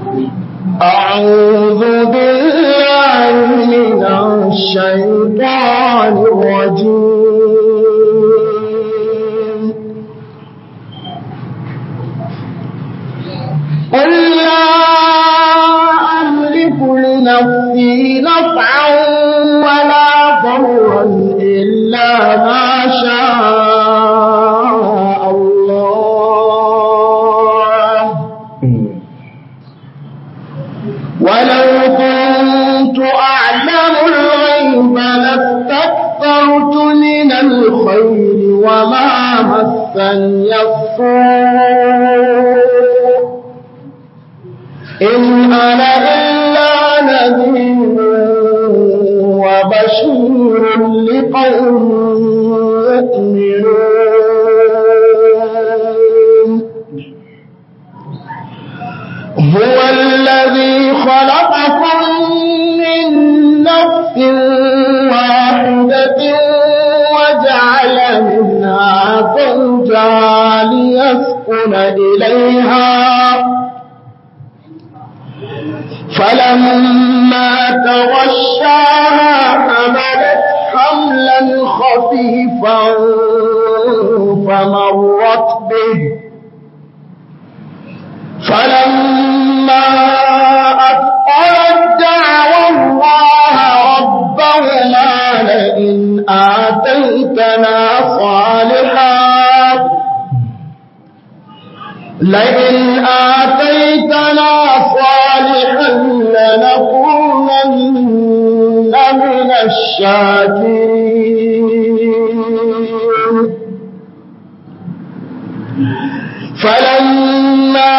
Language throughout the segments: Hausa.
أعوذ بالله من الشيطان الرجيم قل لا أملك لنفسي نفعا ولا ضرا إلا ما شاء الله ولو كنت أعلم الغيب لاستكثرت من الخير وما مسني السوء إن أنا إلا نذير وبشير لقوم يؤمنون هو الذي خلقكم من نفس واحدة وجعل منها زوجها ليسكن إليها فلما تغشاها حملت حملا خفيفا فمرت به فلما أثقلت دعوى الله ربهما لئن آتيتنا صالحا لئن آتيتنا صالحا لنكونن من الشاكرين فلما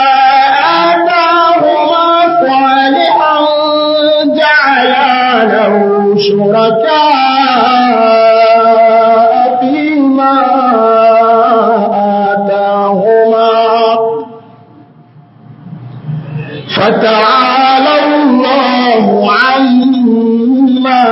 آتاهما صالحا جعلا له شركاء فيما آتاهما فتعالى الله عما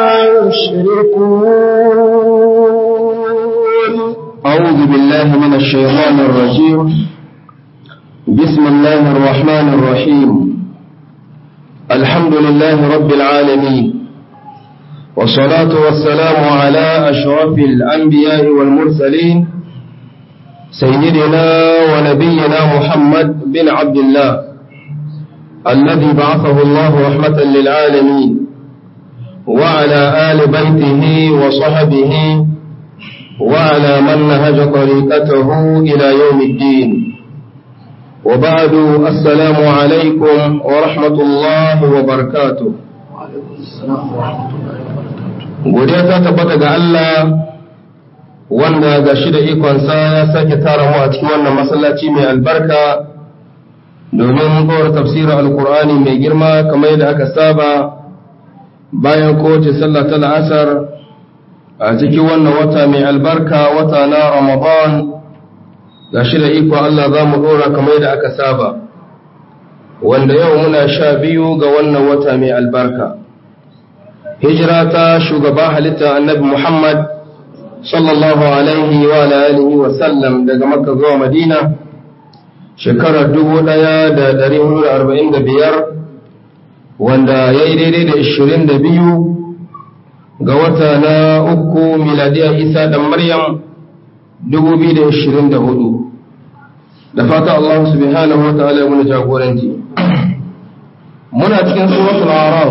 يشركون أعوذ بالله من الشيطان الرجيم بسم الله الرحمن الرحيم الحمد لله رب العالمين والصلاة والسلام على أشرف الأنبياء والمرسلين سيدنا ونبينا محمد بن عبد الله الذي بعثه الله رحمة للعالمين وعلى آل بيته وصحبه وعلى من نهج طريقته إلى يوم الدين وبعد السلام عليكم ورحمة الله وبركاته godiya ta tabbata ga Allah wanda ga shi da ikonsa ya sake tara mu a cikin wannan masallaci mai albarka domin kowar tafsirin alkur'ani mai girma kamar yadda aka saba bayan kowace sallah ta la'asar a cikin wannan wata mai albarka wata na ramadan ga shi da iko Allah za mu ɗora kamar yadda aka saba wanda yau muna sha biyu ga wannan wata mai albarka hijira ta shugaba halitta annabi muhammad sallallahu alaihi wa alihi wa sallam daga makka zuwa madina shekarar dubu ɗaya da ɗari hudu da arba'in da biyar wanda ya yi daidai da ishirin da biyu ga wata na uku miladiyar isa da maryam 2024 da fata Allah subhanahu wa ta'ala ya muna jagoranci muna cikin suratul araf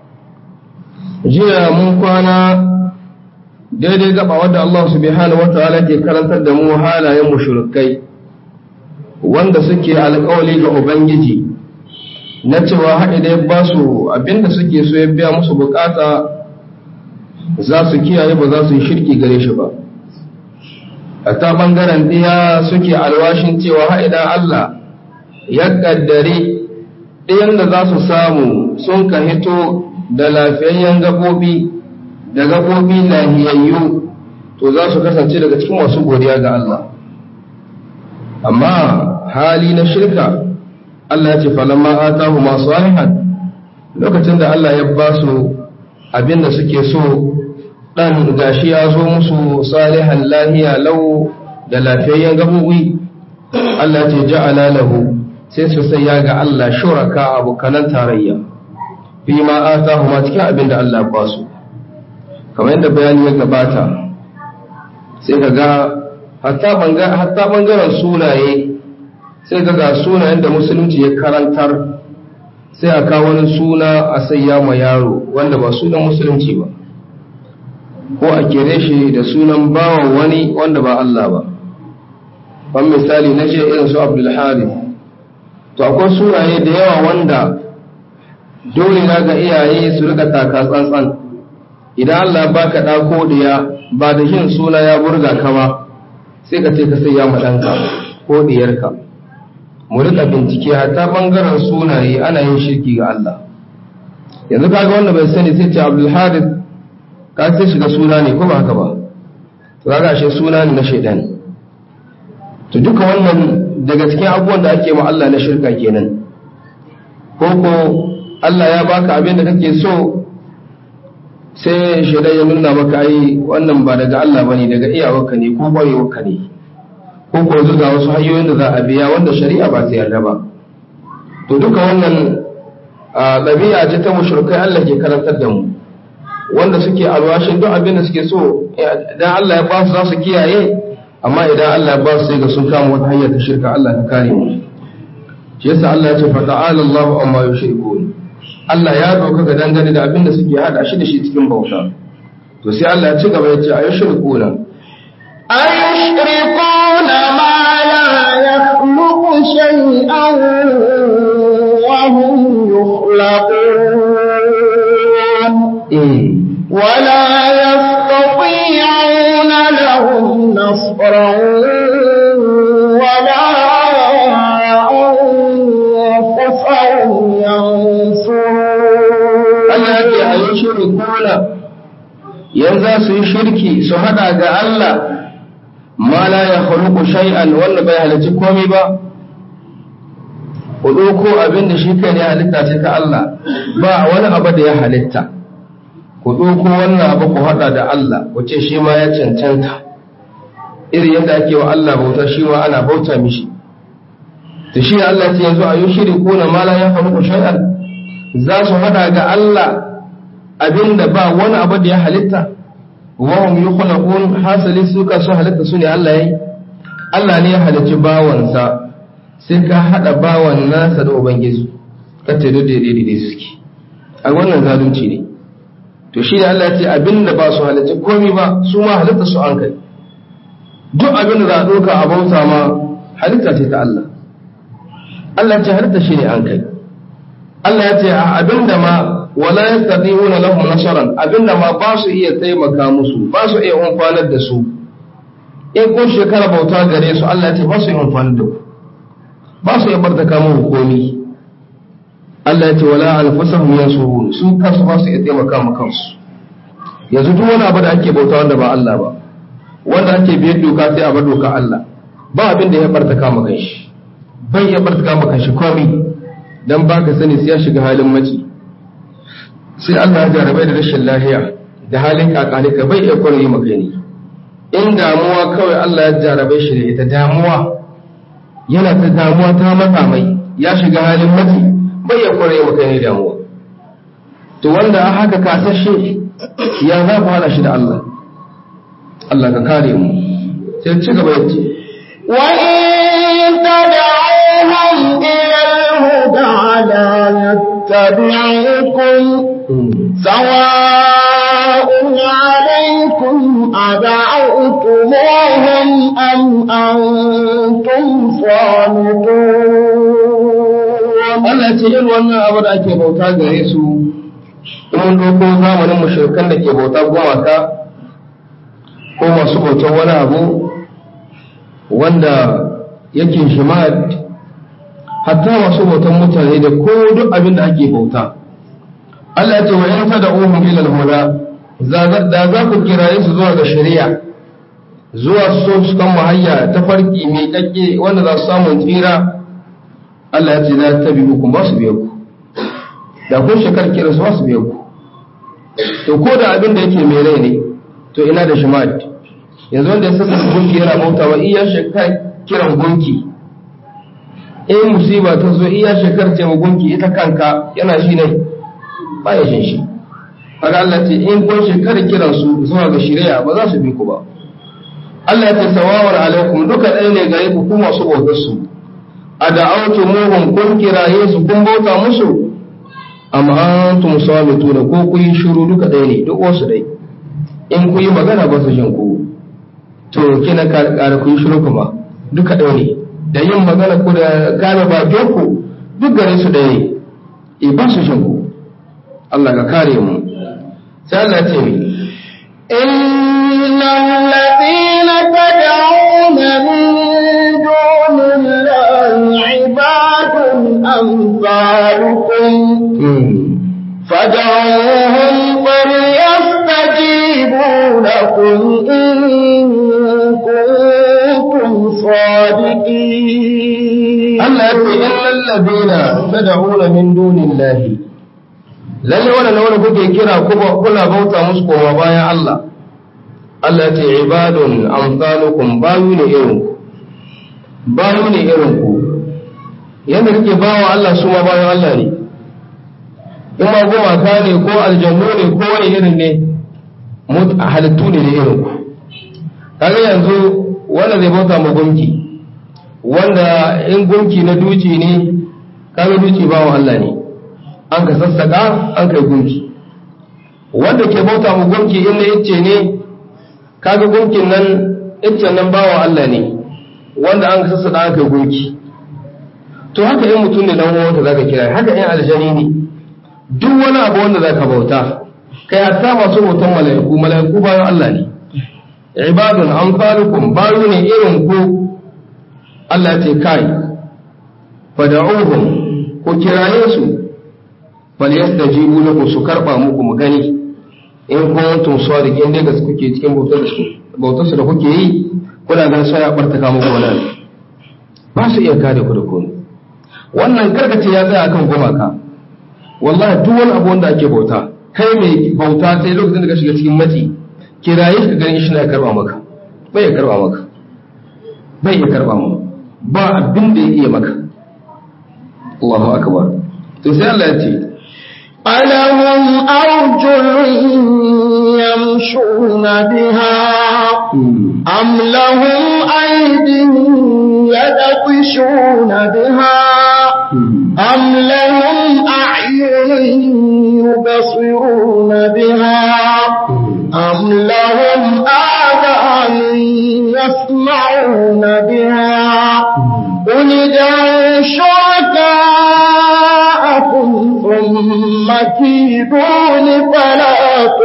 jiya mun kwana daidai gaba wadda Allah subhanahu wa ta'ala ke karantar da mu halayen mushrikai wanda suke alƙawali ga ubangiji na cewa haɗe da ya ba su abinda suke so ya biya musu bukata za su kiyaye ba za su yi shirki gare shi ba a ta ɓangaren ɗiya suke alwashin cewa ha'idan Allah ya ƙaddare ɗiyan da za su samu sun ka hito da lafiyayyen gaɓoɓi da gaɓoɓi lahiyayyu to za su kasance daga cikin masu godiya ga Allah amma hali na shirka Allah ya ce falamma atahu ma salihan lokacin da Allah ya ba su abin da suke so dan gashi ya zo musu salihan lahiya lau da lafiyayyen gabobi Allah ce ja'ala lahu sai su saya ga Allah shuraka abokanan tarayya fi ma atahu ma cikin abin da Allah ba su kamar yadda bayani ya gabata sai ka ga hatta bangaren sunaye sai ka ga sunayen da musulunci ya karantar sai a kawo wani suna a sayya ma yaro wanda ba sunan musulunci ba ko a kere shi da sunan bawan wani wanda ba Allah ba ban misali na ce irin su abdulharith to akwai sunaye da yawa wanda dole na ga iyaye su rika taka tsantsan idan Allah baka ɗa ko diya ba da yin suna ya burga ka ba sai ka ce ka sai ya ɗanka ko diyarka mu rika bincike hatta bangaren sunaye ana yin shirki ga Allah yanzu kaga wanda bai sani sai ce Abdul Harith ka sai shiga suna ne ko ba haka ba to kaga shi suna ne na shaidan to duka wannan daga cikin abubuwan da ake ma Allah na shirka kenan ko ko Allah ya baka abin da kake so sai shaidan ya nuna maka ai wannan ba daga Allah bane daga iyawarka ne ko kwarewarka ne ko ko zuga wasu hanyoyin da za a biya wanda shari'a ba ta yarda ba to duka wannan ɗabi'a ce ta mushrikai Allah ke karantar da mu wanda suke alwashin duk abin da suke so idan Allah ya ba su za su kiyaye amma idan Allah ya ba su sai ga sun kama wata hanyar ta shirka Allah ta kare mu shi yasa Allah ya ce fa ta'ala Allahu amma yushrikun Allah ya doka ga dangane da abin da suke hada shi da shi cikin bauta to sai Allah ya ci gaba ya ce ayushrikuna أيشركون ما لا يخلق شيئا وهم يخلقون ولا يستطيعون لهم نصرا ولا أنفسهم ينصرون Allah ya ce ayushrikuna yanzu su yi shirki su hada ga Allah ma la ya khuluqu shay'an wanda bai halicci komai ba ku ɗauko abin da shi kai ne halitta ce ta Allah ba wani abu da ya halitta ku ɗauko wannan abu ku haɗa da Allah ku ce shi ma ya cancanta iri yadda ake wa Allah bauta shi ma ana bauta mishi to shi ne Allah ce yanzu a yi shiri ko na mala ya faru shay'an za su haɗa ga Allah abin da ba wani abu da ya halitta wa hum yukhlaqun hasali su ka su halitta su ne Allah yayi Allah ne ya halicci bawansa sai ka haɗa bawan nasa da ubangiji ka ce duk daidai daidai suke a wannan zalunci ne to shi ne Allah ya ce abinda ba su halitta komi ba su ma halitta su an kai duk abin da za a ɗauka a bauta ma halitta ce ta Allah Allah ya ce halitta shi ne an kai Allah ya ce a abinda ma wala yastati'una lahum nasaran abinda ma ba su iya taimaka musu ba su iya umfanar da su in kun shekara bauta gare su Allah ya ce ba su iya umfanar da ku ba su iya bartaka mu komi Allah ya ce wala anfusahum yansurun su kansu ba su iya taimaka ma kansu yanzu duk wani abu da ake bauta wanda ba Allah ba wanda ake biyar doka sai a bar doka Allah ba abin da ya bartaka ma kanshi bai ya bartaka ma kanshi komi dan baka sani sai ya shiga halin maci sai Allah ya jarabai da rashin lahiya da halin kakalika bai iya kwarai maka ne in damuwa kawai Allah ya jarabai shi da ita damuwa yana ta damuwa ta matsa mai ya shiga halin mafi bai ya kware maka ne damuwa to wanda a haka kasashe ya za ku hada shi da Allah Allah ka kare mu sai ci gaba yace wa in tad'uhum ila al-huda la yattabi'ukum sawa'un 'alaykum ad'awtumuhum am antum صامتون Allah ce irin wannan abu da ake bauta gare su in doko zamanin mushrikan da ke bauta gumaka ko masu bautar wani abu wanda yake shimad hatta masu bautan mutane da ko duk abin da ake bauta Allah ya ce wa in tad'uhum ila al-huda da za ku kiraye su zuwa ga shari'a zuwa su su kan mahayya ta farki mai kakke wanda za su samu tsira Allah ya ce za ta bi ku ba su biya ku da kun shekar kira su ba su biya ku to ko da abin da yake mai rai ne to ina da shimad yanzu wanda ya sassa gunki yana bauta wa iya shekar kiran gunki in musiba ta zo iya shekar ce gunki ita kanka yana shi ne ba ya shin shi kaga Allah ce in kun shekar kiran su zuwa ga shari'a ba za su bi ku ba Allah ya ce sawawar alaikum duka ɗaya ne gare ku kuma su bautar su a da'autu muhum kun kiraye su kun bauta musu amma antum samituna ko ku yi shiru duka ɗaya ne duk wasu dai in ku yi magana ba su jin ku to kina ƙara ku yi shiru kuma duka ɗaya ne da yin magana ku da kare bakin ku duk gare su ɗaya ne e ba su jin ku Allah ka kare mu sai Allah ya ce mi إن الذين تدعون من دون الله عباد أمثالكم فدعوهم فليستجيبوا لكم إن كنتم صادقين Allah ya ce innal ladina tad'una min dunillahi lalle wannan wanda kuke kira kuma kuna bauta musu koma bayan Allah Allah ya ce ibadun amsalukum bayu ne irin ku bayu ne irin ku yanda kake bawa Allah su ma bayan Allah ne in ma gumaka ne ko aljannu ne ko wani irin ne mut- halittu ne da irin ku kaga yanzu wanda zai bauta ma gunki wanda in gunki na duci ne kaga duci bawan Allah ne an ka sassaka an kai gunki wanda ke bauta mu gunki in na icce ne kaga gunkin nan iccen nan bawan Allah ne wanda an ka sassaka an kai gunki to haka in mutum ne dan uwanka zaka kira haka in aljani ne duk wani abu wanda zaka bauta kai hatta masu bautan mala'iku mala'iku bayan Allah ne ibadun amsalukum bayu ne irin ku Allah ce kai fada'uhum ku kiraye su fal yastajibu lakum su karba muku mu gani in kuntum sadiqin dai gaske kuke cikin bautar da su bautar su da kuke yi kuna ganin sai ya bartaka muku wannan ba su iya kare ku da komai wannan karkace ya tsaya akan gumaka wallahi duk wani abu wanda ake bauta kai mai bauta sai lokacin da ka shiga cikin mati kiraye shi ka gani shi na karba maka bai ya karba maka bai ya karba maka ba abin da ya iya maka Allahu akbar to sai Allah ya ce ألهم أرجل يمشون بها أم لهم أيد يبطشون بها أم لهم أعين يبصرون بها أم لهم آذان يسمعون بها قل ادعوا شركاءكم ثم كيدون فلا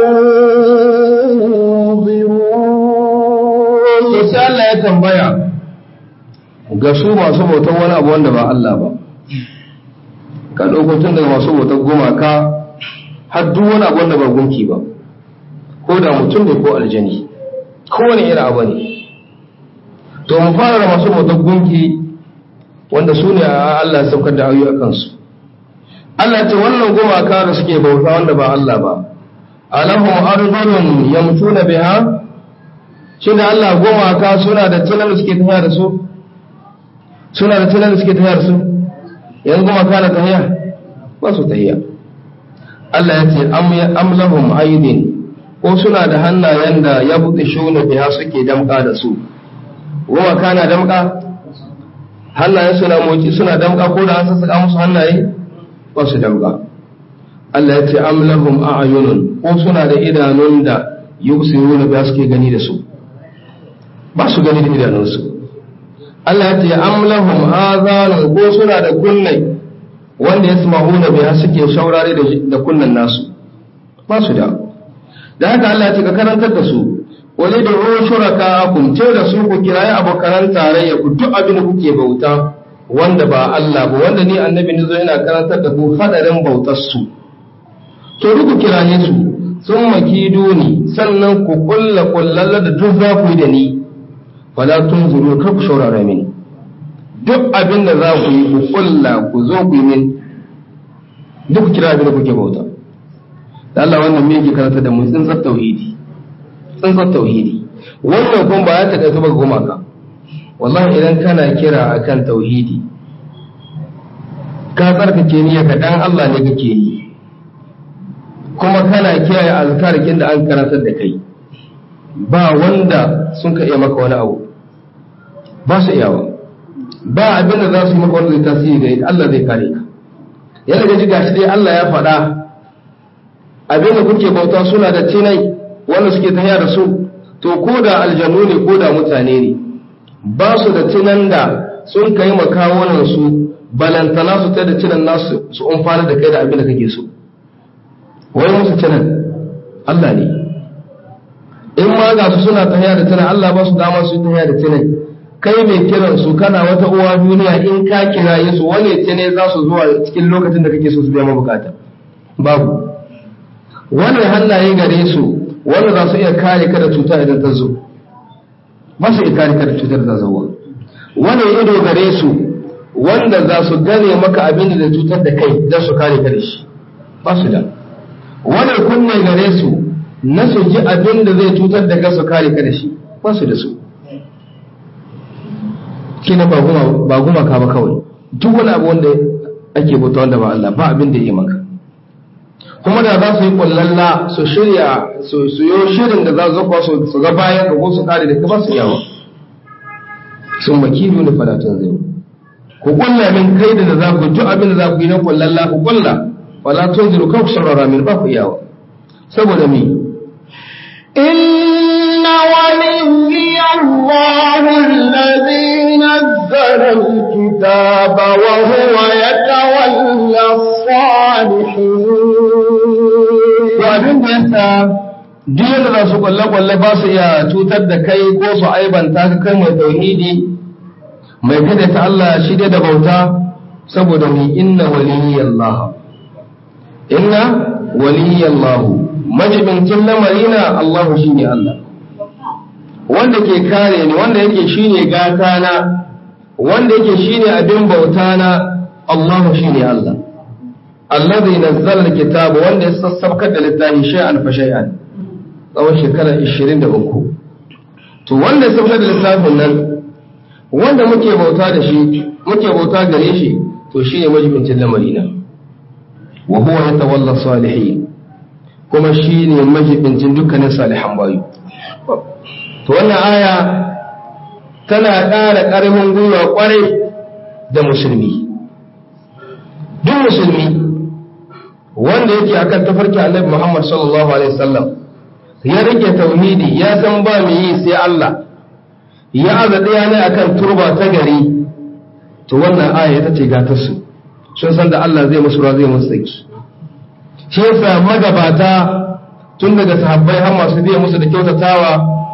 تنظرون to sai Allah ya tambaya ga su masu bautar wani abu wanda ba Allah ba ka ɗauko tun daga masu bautar gumaka har duk wani abu wanda ba gunki ba ko da mutum ne ko aljani ko wani irin abu ne to mu fara da masu bautar gunki wanda su ne a Allah ya saukar da ayoyi a kansu Allah ce wannan gumaka da suke bauta wanda ba Allah ba alahum ardhun yamtuna biha shi da Allah gumaka suna da tunan da suke tafiya da su suna da tunan da suke tafiya da su yan gumaka na tafiya ba su tafiya Allah ya ce am lahum aydin ko suna da hannayen da ya buɗe shuna biya suke damƙa da su gumaka na damƙa hannayen suna moci suna damƙa ko da an sassaka musu hannaye ba su damƙa Allah ya ce am lahum a'yunun ko suna da idanun da yubsiruna biya suke gani da su ba su gani da idanunsu Allah ya ce am lahum azanun ko suna da kunnai wanda yasma'una biha suke shaurare da da kunnan nasu ba su da da haka Allah ya ce ka karantar da su wani da ruwan shuraka kun ce da su ku kirayi abokan tarayya ku duk abin da kuke bauta wanda ba Allah ba wanda ni annabi ne zo yana karantar da ku hadarin bautar su to duk ku kiraye su sun makido ni sannan ku kulla kullalla da duk za ku yi da ni wala tun zuru kar ku shaurara mini duk abin da za ku yi ku kulla ku zo ku yi min duk ku kira abin da kuke bauta da Allah wannan me yake karanta da mu tsintsar tauhidi tsintsar tauhidi wannan kuma ba ya ta kai ba goma ka wallahi idan kana kira akan tauhidi ka tsarkake niyya ka dan Allah ne kake yi kuma kana kiyaye azkarikin da an karantar da kai ba wanda sun ka iya maka wani abu ba su iyawa ba abin da za su yi maka wanda zai tasiri da Allah zai kare ka yana gaji gashi dai Allah ya faɗa abin da kuke bauta suna da tinai wanda suke tafiya da su to ko da aljanu ne ko da mutane ne ba su da tinan da sun kai makawunan su balantana su ta da tinan nasu su umfana da kai da abin da kake so wai musu tinan Allah ne in ma ga su suna tafiya da tinan Allah ba su dama su tafiya da tinan kai mai kiran su kana wata uwa duniya in ka kiraye su wane ce ne za su zuwa cikin lokacin da kake so su biya bukata babu wani hannaye gare su wanda za su iya kare ka da cuta idan ta zo ba su iya kare ka da cutar da zawa wani ido gare su wanda za su gane maka abin da cutar da kai don su kare ka da shi ba su da wani kunne gare su na su ji abin da zai cutar da ka su kare ka da shi ba su da su kina ba guma ka ba kawai duk wani abu wanda ake bauta wanda ba Allah ba abin da ya maka kuma da za su yi kullalla su shirya su yi shirin da za su zafa su ga bayan ka ko su kare da ka ba su yawa sun makiru ne falatun zai ku kulla min kai da za ku duk abin da za ku yi na kullalla ku kulla falatun zai kan ku sarara min ba ku yawa saboda mi إن ولي الله الذي نزل الكتاب وهو يتولى الصالحين abin da yasa duk da za su kwalle-kwalle ba su iya cutar da kai ko su aibanta ka kai mai tauhidi mai kada ta Allah shi dai da bauta saboda mu inna waliyallah inna waliyallah majibincin lamarina Allah shine Allah wanda ke kare ni wanda yake shine gata na wanda yake shine abin bauta na Allah shine Allah alladhi nazzala alkitaba wanda ya sassabkar da littafi shay'an fa shay'an tsawon shekara 23 to wanda ya sassabkar da littafin nan wanda muke bauta da shi muke bauta gare shi to shine majibincin lamarina wa huwa yatawalla salihin kuma shine majibincin dukkanin salihan bayu to wannan aya tana ƙara ƙarfin gwiwa ƙwarai da musulmi duk musulmi wanda yake akan tafarki annabi Muhammad sallallahu alaihi wasallam ya rike tauhidi ya san ba mu yi sai Allah ya aza daya ne akan turba ta gari to wannan aya ita ce gatar su sun san da Allah zai musu ruwa zai musu tsaki shi yasa magabata tun daga sahabbai har masu biya musu da kyautatawa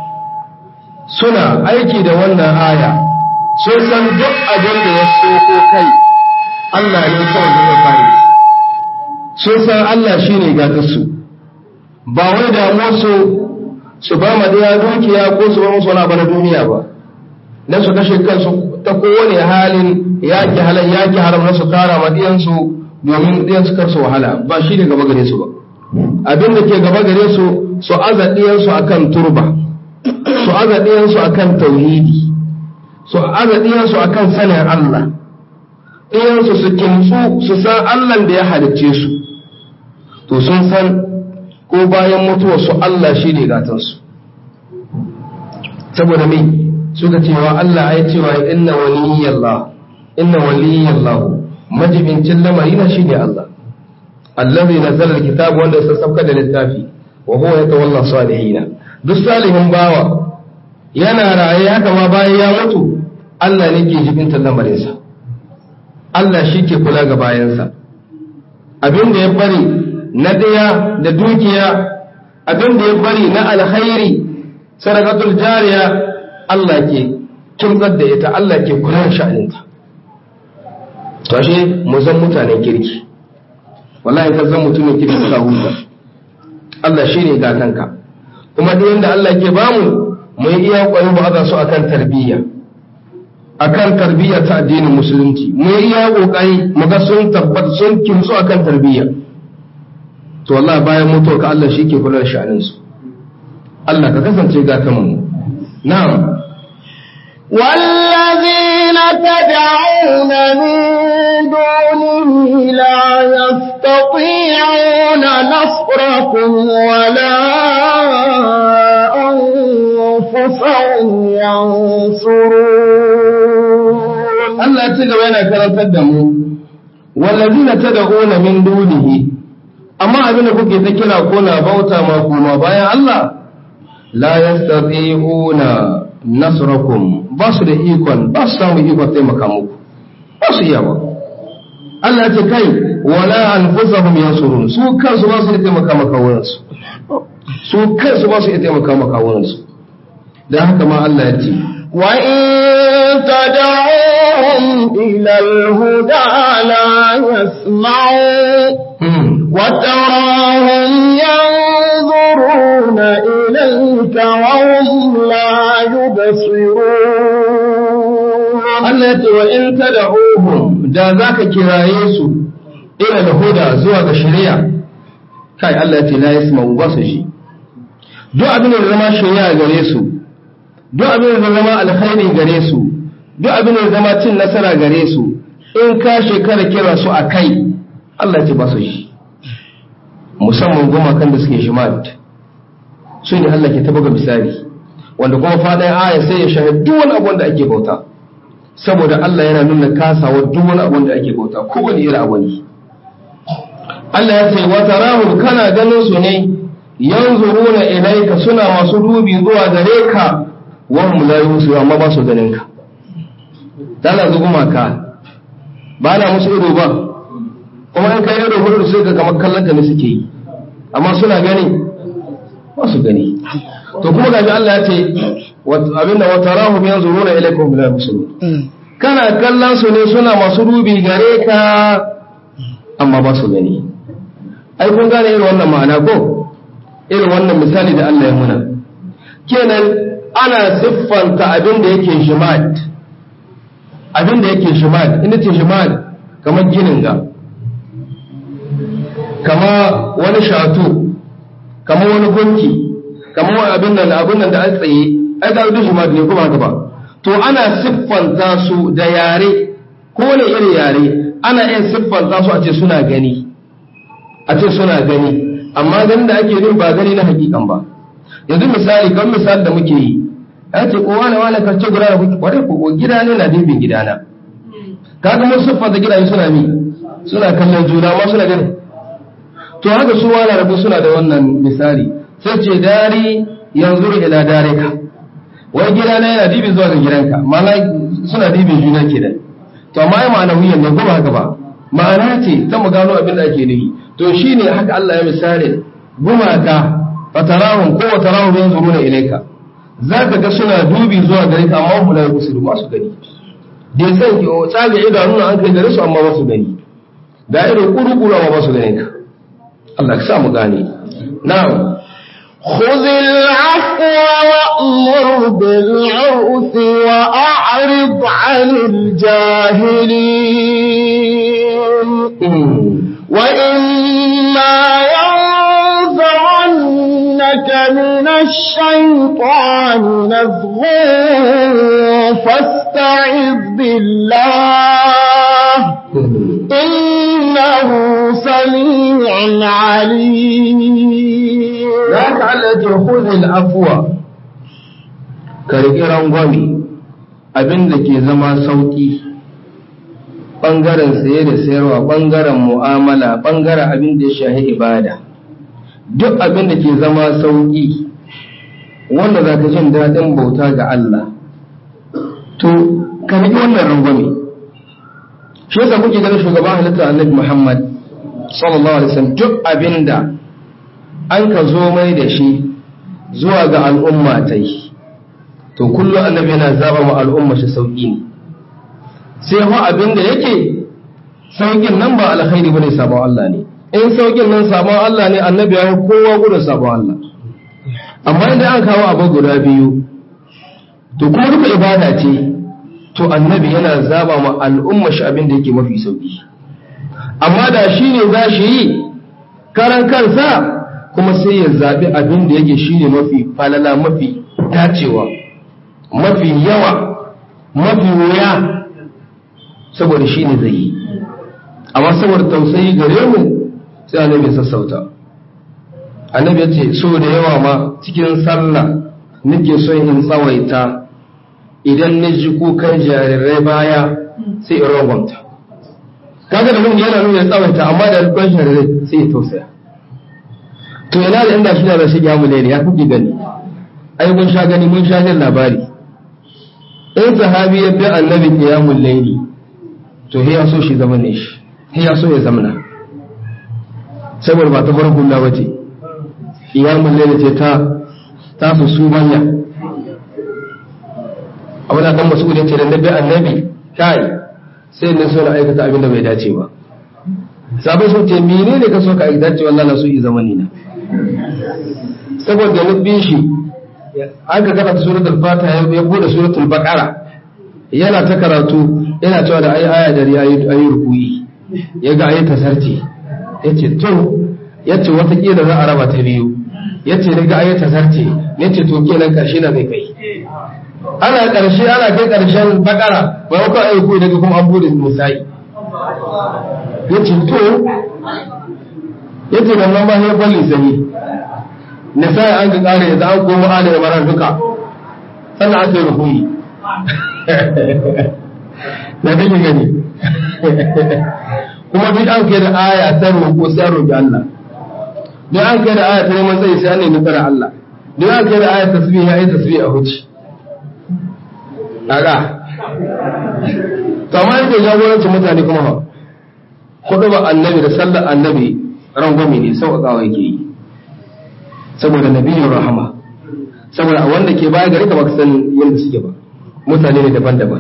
suna aiki da wannan aya sun san duk abin da ya soko kai Allah ne kawai zai kare sun san Allah shi ne gatarsu ba wai damuwarsu su ba ma daya dukiya ko su ba musu wani abu na duniya ba na su kashe kansu ta kowane halin yaki halal yaki haram na su kara ma diyansu domin diyansu kar su wahala ba shi ne gaba gare su ba abin da ke gaba gare su su aza diyansu akan turba su aza diyansu akan tauhidi su aza diyansu akan sanin Allah diyansu su kimtsu su san Allah da ya halicce su to sun san ko bayan mutuwa su Allah shi ne gatansu saboda me suka cewa Allah ya cewa inna waliyallah inna waliyallah majibincin lamari na shi ne Allah allazi nazzala alkitab wanda ya sassauka da littafi wa huwa yatawalla salihina duk salihin bawa yana raye haka ma bayan ya mutu Allah ne ke jibinta lamarinsa Allah shi ke kula ga bayansa abin da ya bari na daya da dukiya abin da ya bari na alkhairi sadaqatul jariya Allah ke kimtsar da ita Allah ke kula da sha'aninta to ashe mu zan mutanen kirki wallahi ka zan mutumin kirki ka huta Allah shine gatanka kuma da yanda Allah ke bamu mu yi iya kwayo ba za su akan tarbiyya akan tarbiyya ta addinin musulunci mu yi iya kokari mu ga sun tabbata sun kimtsu akan tarbiyya to wallahi bayan mutuwa ka Allah shi ke kula da sha'anin su Allah ka kasance ga kan mu na'am والذين والذين تدعون من دونه لا يستطيعون نصركم ولا أنفسهم ينصرون Allah ya ci gaba yana karantar da mu wallazina tad'una min dunihi amma abin da kuke ta kira ko na bauta ma kuma bayan Allah la yastati'una nasrakum ba su da ikon ba su samu ikon taimaka muku ba su iya ba Allah ce kai wala anfusahum yansurun su kansu ba su iya taimaka maka wurinsu su kansu ba su iya taimaka maka wurinsu dan haka ma Allah ya ce وإن تدعوهم إلى الهدى لا يسمعوا وتراهم ينظرون إليك وهم لا يبصرون Allah ya ce wa in tad'uhum da zaka kiraye su ila al-huda zuwa ga shari'a kai Allah ya ce la yasma'u ba su shi duk abin da zama shari'a gare su duk abin da zama alkhairi gare su duk abin da zama cin nasara gare su in ka shekara kira su a kai Allah ya ce ba su shi musamman gumakan da suke shimat su ne Allah ke ta buga misali wanda kuma faɗin aya sai ya shahid duk wani abu da ake bauta saboda Allah yana nuna kasawa duk wani abu da ake bauta kowane irin abu ne Allah ya ce wa tarahum kana ganin su ne yanzuruna ilayka suna masu dubi zuwa gare ka wa hum la yusiru amma ba su ganin ka dala zu gumaka ba na musu ido ba kuma in kai ido hudu sai ka kamar kallon ka ne suke yi amma suna gani ba su gani to kuma gaji Allah ya ce abinda wa tarahum yanzuruna ilayka wa hum la yusiru kana kallon su ne suna masu dubi gare ka amma ba su gani ai kun gane irin wannan ma'ana ko irin wannan misali da Allah ya muna kenan ana siffanta abin da yake shimat abin da yake shimat inda ce shimat kamar ginin ga kama wani shatu kama wani gunki kama wani abin da abin da an tsaye ai ga duk shimat ne kuma haka ba to ana siffanta su da yare ko wani irin yare ana iya siffanta su a ce suna gani a ce suna gani amma ganin da ake yin ba gani na hakikan ba yanzu misali kan misali da muke yi ya ce ko wani wani karce guda da kuke kwarai ko gida ne na dibin gidana kaga mun siffanta gidaje suna mi suna kallon juna ma suna gani to haka su wani rabu suna da wannan misali sai ce dari yanzu ila dareka wai gidana yana dibin zuwa ga gidanka ma'ana suna dibin juna ke da to amma ai ma'ana wuyan nan kuma haka ba ma'ana ce ta mu gano abin da ake nufi to shine haka Allah ya misali gumaka fatarahum ko watarahum yanzuruna ilayka zaka ga suna dubi zuwa gare ka amma hula yusiru ba su gani da san ki o tsaga idanu an kai gare su amma ba su gani da ido kuru-kuru amma ba su gane ka Allah ka sa mu gane na'am خذ العفو وأمر بالعرف وأعرض عن الجاهلين وإما ينزعنك من الشيطان نزغ فاستعذ بالله إنه سميع عليم za ka Allah ce huzil afuwa ka riƙi rangwame abin da ke zama sauƙi ɓangaren saye da sayarwa ɓangaren mu'amala ɓangaren abin da ya shahi ibada duk abin da ke zama sauƙi wanda za ka jin daɗin bauta ga Allah to ka riƙi wannan rangwame shi yasa kuke ganin shugaban halitta annabi Muhammad sallallahu alaihi wasallam duk abin da an ka zo mai da shi zuwa ga al'umma ta yi to kullum annabi yana zaba ma al'umma shi sauƙi ne sai ho abin da yake sauƙin nan ba alkhairi bane sabon Allah ne in sauƙin nan sabon Allah ne annabi ya kowa gudun sabon Allah amma idan an kawo abu guda biyu to kuma duka ibada ce to annabi yana zaba ma al'umma shi abin da yake mafi sauƙi amma da shi ne za shi yi karan kansa kuma sai ya zaɓi abin da yake shi ne mafi falala mafi dacewa mafi yawa mafi wuya saboda shi ne zai yi amma saboda tausayi gare mu sai annabi sassauta annabi ya ce so da yawa ma cikin sallah nake so in tsawaita idan na ji kukan jarirai baya sai in rangwamta kaga da mun yana nuna tsawaita amma da kukan jarirai sai ya tausaya to yana da inda shi da shi ya mulai ya kuke gani ai mun sha gani mun sha jin labari in sahabi ya bi annabi qiyamul layli to ya so shi zaman ne shi ya so ya zamana saboda ba ta farko na bace qiyamul layli ce ta ta su su manya abu da kan masu ce da nabi annabi kai sai ne so na aikata abin da bai dace ba sabai sun ce menene ka so ka aikata ce wallahi na so yi zamani na saboda na bin shi aka karanta suratul fatiha ya bude suratul baqara yana ta karatu yana cewa da ayi aya dari ayi ayi rukuyi yaga ayi tasarci yace to yace wata kila za a raba ta biyu yace daga ayi tasarci yace to kenan karshe na zai kai ana karshe ana kai karshen baqara ba ko ayi rukuyi daga kuma an bude musai yace to yace nan ma ya balli sai nisa an ga kare yanzu an koma ala da marar duka sannan aka yi rukuyi na kake gani kuma duk an kai da aya ta roƙo sai an roƙi Allah duk an kai da aya ta neman tsayi sai an nemi tsara Allah duk an kai da aya tasbih ya yi tasbih a huci kaga to amma yake jagorancin mutane kuma ba kudu ba annabi da sallar annabi rangwame ne sauƙaƙawa yake yi saboda nabiyin rahama saboda a wanda ke baya gari ka baka san yadda suke ba mutane ne daban-daban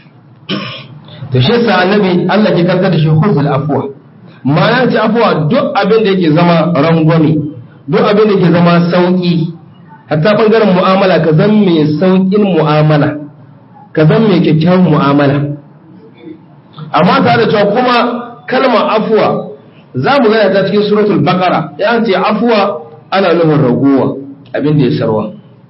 to shi yasa annabi Allah ke karkar da shi huzul afwa ma'ana ce afwa duk abin da yake zama rangwame duk abin da yake zama sauki hatta bangaren mu'amala ka zan mai saukin mu'amala ka zan mai kyakkyawan mu'amala amma tare da cewa kuma kalmar afwa za mu gana ta cikin suratul baqara ya ce afwa ana nufin raguwa abin da ya sarwa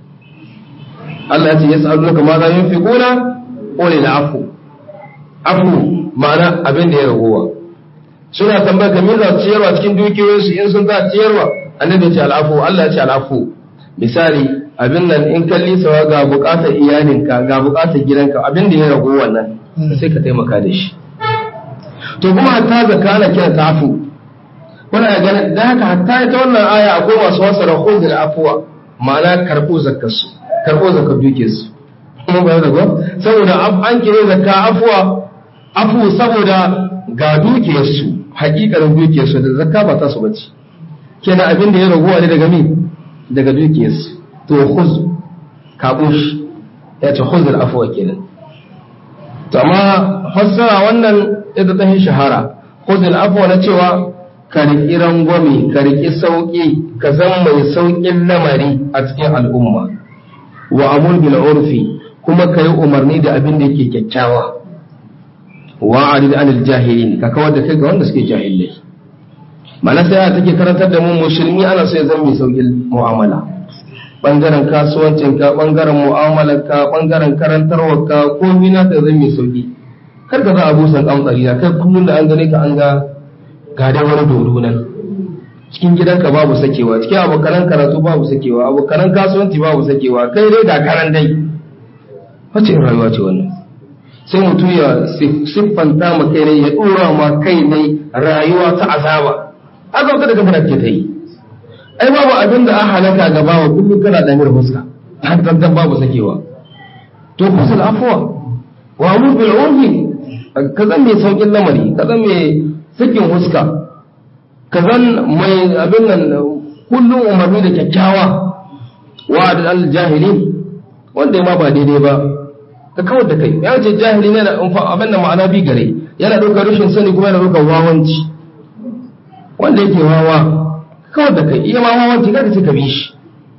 Allah ya ce ya sa'adu ka ma za yin fi kuna ƙone da afu afu ma'ana abin da ya raguwa suna tambaya ka za su ciyarwa cikin dukiyoyinsu in sun za ciyarwa annabi ya ce al'afu Allah ya ce al'afu misali abin nan in kalli sawa ga buƙatar iyalinka ga buƙatar gidanka abin da ya ragu wannan sai ka taimaka da shi to kuma hatta zakka ana kira ta afu kuna ganin da haka hatta ita wannan aya akwai masu wasara khudh afwa ma'ana karɓo zakkar su karɓo zakkar duke su kuma ba da saboda an kire zakka afwa afu saboda ga dukiyar su hakikarin dukiyar su da zakka ba ta su bace kenan abin da ya raguwa ne daga me daga dukiyar su to khudh kabo shi ya ce khudh afwa kenan to amma fassara wannan ita ta shahara khudh afwa na cewa ka riƙi rangwame ka riƙi sauƙi ka zan mai sauƙin lamari a cikin al'umma wa amur bil urfi kuma ka yi umarni da abin da yake kyakkyawa wa arid anil jahilin ka kawar da kai ga wanda suke jahilai mana sai take karantar da mu musulmi ana so ya zama mai sauƙin mu'amala bangaren kasuwancin ka bangaren mu'amalar ka bangaren karantarwar ka komai na ka zama mai sauƙi kar ka za a busan kamtsari kai kullum da an gane ka an ga ga da wani dodo nan cikin gidanka babu sakewa cikin abokanan karatu babu sakewa abokanan kasuwanci babu sakewa kai dai ga karan dai wace in rayuwa ce wannan sai mutum ya siffanta ma kai ne ya dora ma kai ne rayuwa ta azaba haka wata daga fara ke ta yi ai babu abin da an halaka ga bawa kullum kana da mir fuska har tantan babu sakewa to kusul afwa wa amur bil urfi ka zan mai saukin lamari ka zan mai sakin huska ka zan mai abin nan kullum umarni da kyakkyawa wa da jahilin wanda ma ba daidai ba ka kawar da kai ya ce jahili ne da abin da ma'ana bi gare yana ɗaukar rashin sani kuma yana ɗaukar wawanci wanda yake wawa kawar da kai iya ma wawanci kada ce ka bi shi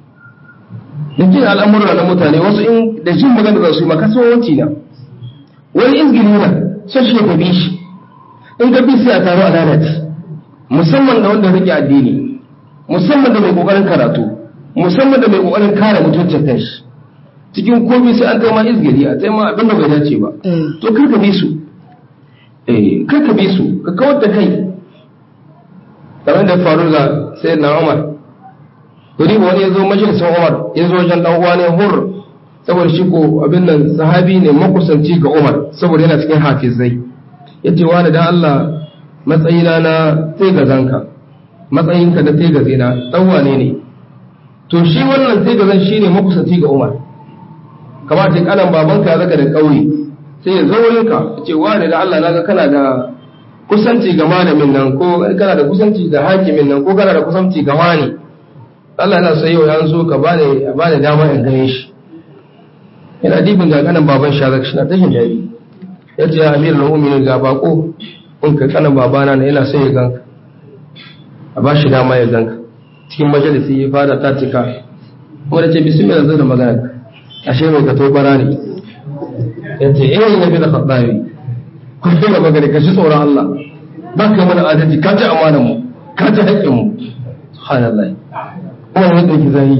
da jin al'amura na mutane wasu in da jin magana da su ma kasuwanci na wani izgiri na sai shi ka bi shi in ka bi sai a taro a lalace musamman da wanda rike addini musamman da mai kokarin karatu musamman da mai kokarin kare mutuncin kanshi cikin komai sai an kai ma izgiri a sai ma abin da bai dace ba to kar ka bi su eh kai ka bi su ka kawar da kai kamar da faru ga sai na Umar Kuri wani ya zo majalisar Umar ya zo wajen dan uwa ne hur saboda shi ko abin nan sahabi ne makusanci ga Umar saboda yana cikin hafizai yace wani dan Allah matsayina na tegazanka matsayinka da tegazina dan wane ne to shi wannan tegazan shine makusanci ga Umar kamar ce kanan babanka ya zaka da kauye sai ya zo wurinka ya ce wani da Allah naga kana da kusanci ga malamin nan ko kana da kusanci da hakimin nan ko kana da kusanci ga wani Allah yana so yau an so ka bani bani dama in gane shi yana dibin ga kanan baban shi zaka shi na tashin jari ya ce ya amirul mu'minin ga bako in ka kanan babana na yana so ya ganka a ba shi dama ya ganka cikin majalisi ya fara tatika wanda ce bismillah zai da magana ashe mai ka tobara ne ya ce eh nabi da khattabi kun dinga magana ka shi tsoron Allah ba ka mana adalci ka ci amanar mu ka ci haƙƙin mu subhanallah kuma wani ɗauki zai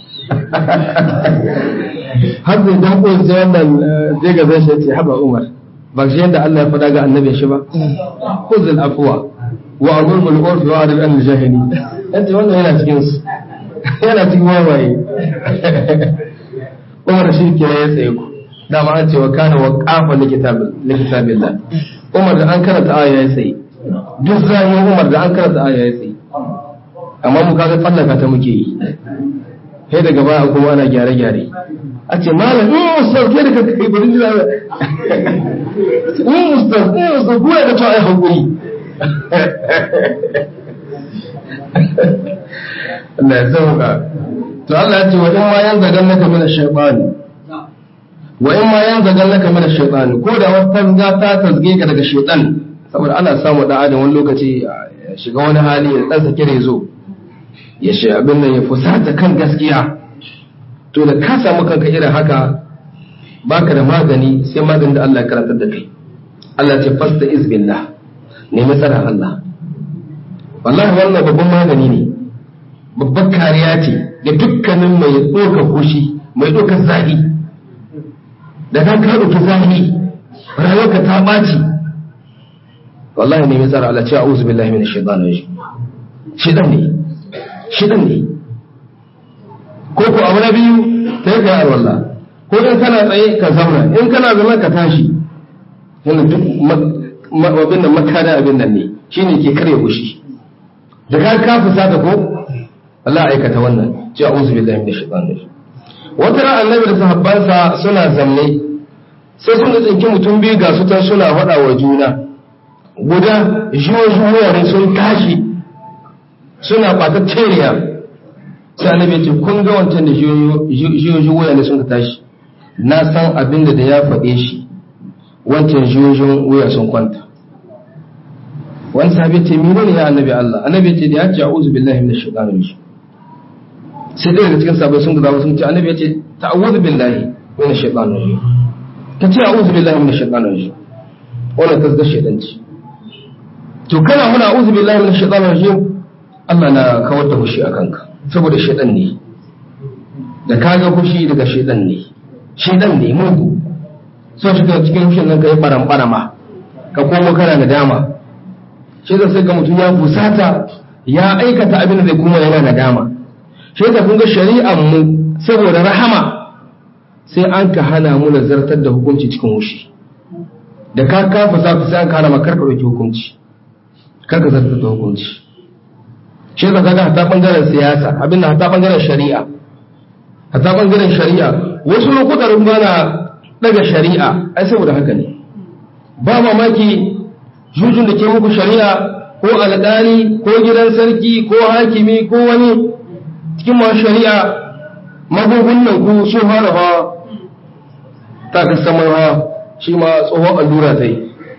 har zai dan ko sai wannan zai ga zai ce haba Umar ba shi yadda Allah ya faɗa ga annabi shi ba khuzul afwa wa amur bil urfi wa adil an jahili yace wannan yana cikin su yana cikin wawaye Umar shi ke ya tsaye ku dama an ce wa kana wa qafa li kitabillah Umar da an karanta aya ya tsaye duk zai Umar da an karanta aya ya tsaye amma mu kaga tsallaka ta muke yi sai daga baya kuma ana gyare-gyare a ce malam in ustaz ke da kanka kai bari jira in ustaz in ustaz kuma da cewa ai hankuri Allah ya sauka to Allah ya ce wa in ma yan zagan naka mina shaytani wa in ma yan zagan naka mina shaytani ko da wata za ta tasge ka daga shaytan saboda ana samu da adam wani lokaci ya shiga wani hali ya dan sake rezo ya shi abin nan ya fusata kan gaskiya to da ka samu kanka irin haka baka da magani sai maganin da Allah ya karantar da kai Allah ce fasta izbillah nemi tsaron Allah wallahi wannan babban magani ne babban kariya ce ga dukkanin mai ɗaukar kushi mai ɗaukar zahi da ka ka ɗauki zahi rayuwarka ta ɓaci wallahi nemi tsaron Allah ce a'udhu billahi minash shaitanir rajim shaitan ne shidan ne ko ko abu na biyu ta yi kayar wallah ko in kana tsaye ka zauna in kana zama ka tashi yana duk abin da makana abin nan ne shi ne ke karya kushi da ka ka fusata ko Allah aikata wannan ce a uzu billahi min shaitan ne wata ran annabi da sahabbansa suna zamne sai sun da tsinki mutum biyu ga su tan suna faɗa wa juna guda jiyoyi sun tashi suna ɓatar teriya sai annabi ce kun ga wancan da jiyoyin waya ne sun ka tashi na san abin da ya faɗe shi wancan jiyoyin waya sun kwanta wani sahabi ce mene ne ya annabi Allah annabi ce da ya ce a'udhu billahi minash shaitanir rajim sai dai daga cikin sahabbai sun gaza sun ce annabi ya ce ta'awudhu billahi minash shaitanir rajim ka ce a'udhu billahi minash shaitanir rajim wannan tasga shaitanci to kana muna a'udhu billahi minash shaitanir rajim Allah na kawar da fushi a kanka saboda shaidan ne da kaga fushi daga shaidan ne shaidan ne mugu so shi cikin fushin nan ka yi baran-barama ka komo kana nadama shi da sai ga mutum ya fusata ya aikata abin da zai kuma yana nadama shi da kun ga shari'ar mu saboda rahama sai an ka hana mu nazartar da hukunci cikin wushi da ka kafa sa sai an ka hana makar ka ɗauki hukunci kar ka zartar da hukunci shi da kaga hata bangaren siyasa abin da hata bangaren shari'a hata bangaren shari'a wasu lokutan ba na daga shari'a ai saboda haka ne ba mamaki jujun da ke muku shari'a ko alƙali ko gidan sarki ko hakimi ko wani cikin masu shari'a magungunan nan ku sun fara hawa ta kasamar hawa shi ma tsohon allura ta yi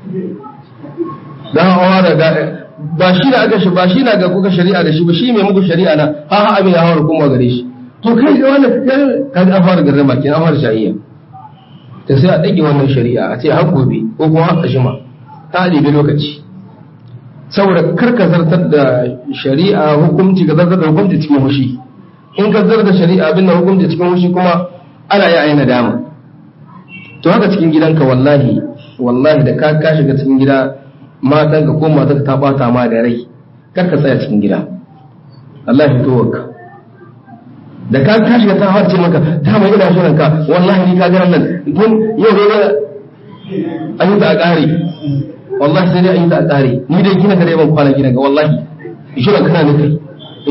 don hawa da ba shi da aka shi ba shi na ga kuka shari'a da shi ba shi mai muku shari'a na ha ha abin ya hawa kuma gare shi to kai ga wannan ka ga an fara garrama kin an fara shari'a ta sai a dage wannan shari'a a ce har gobe ko kuma har kashima ta ɗibi lokaci saboda kar ka zartar da shari'a hukunci ka zartar da hukunci cikin hushi in ka zartar da shari'a abin da hukunci cikin hushi kuma ana yi ayi nadama to haka cikin gidanka wallahi wallahi da ka ka shiga cikin gida matan ka ko matan ta bata ma da rai kar ka tsaya cikin gida Allah ya fito ka da ka ka shiga ta harce maka ta mai ina shirin ka wallahi ni ka ga nan kun yau dai an yi da a ƙare wallahi sai dai an yi da a ƙare ni dai gina gare ban kwana gina ga wallahi shirin kana ne kai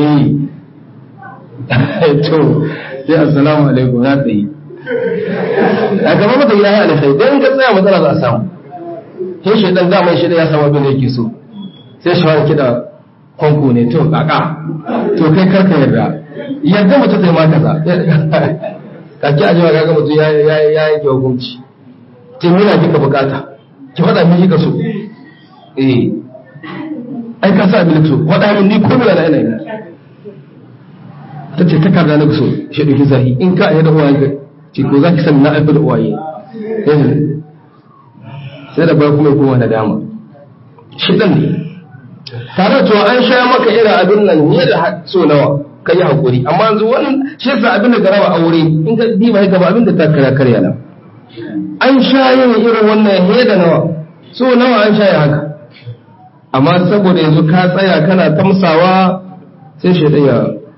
eh to sai assalamu alaikum na tsaye a gaba mata ya yi alkhairi dan ka tsaya matsala za a samu sai shi dan zaman shi ya samu abin da yake so sai shi wani kida kwanku ne to kaka to kai karka yarda yadda mutum zai ma kaza kake a jiwa kaga mutum ya ya yanke hukunci ce mina kika bukata ki faɗa min kika so eh ai ka sa abin so faɗa min ni ko mina na ina yi ta ce takarda na so shi ɗauki zahi in ka yi da uwaye ce ko za ki sani na aifi da uwaye sai da bai kuma kowa na dama shi ɗan ne tare da cewa an sha maka irin abin nan ne da so nawa ka yi haƙuri amma yanzu wannan shi yasa abin da ka raba aure in ka diba gaba abin da ta karya karya nan an sha yin irin wannan he da nawa so nawa an sha ya haka amma saboda yanzu ka tsaya kana tamsawa sai shi ya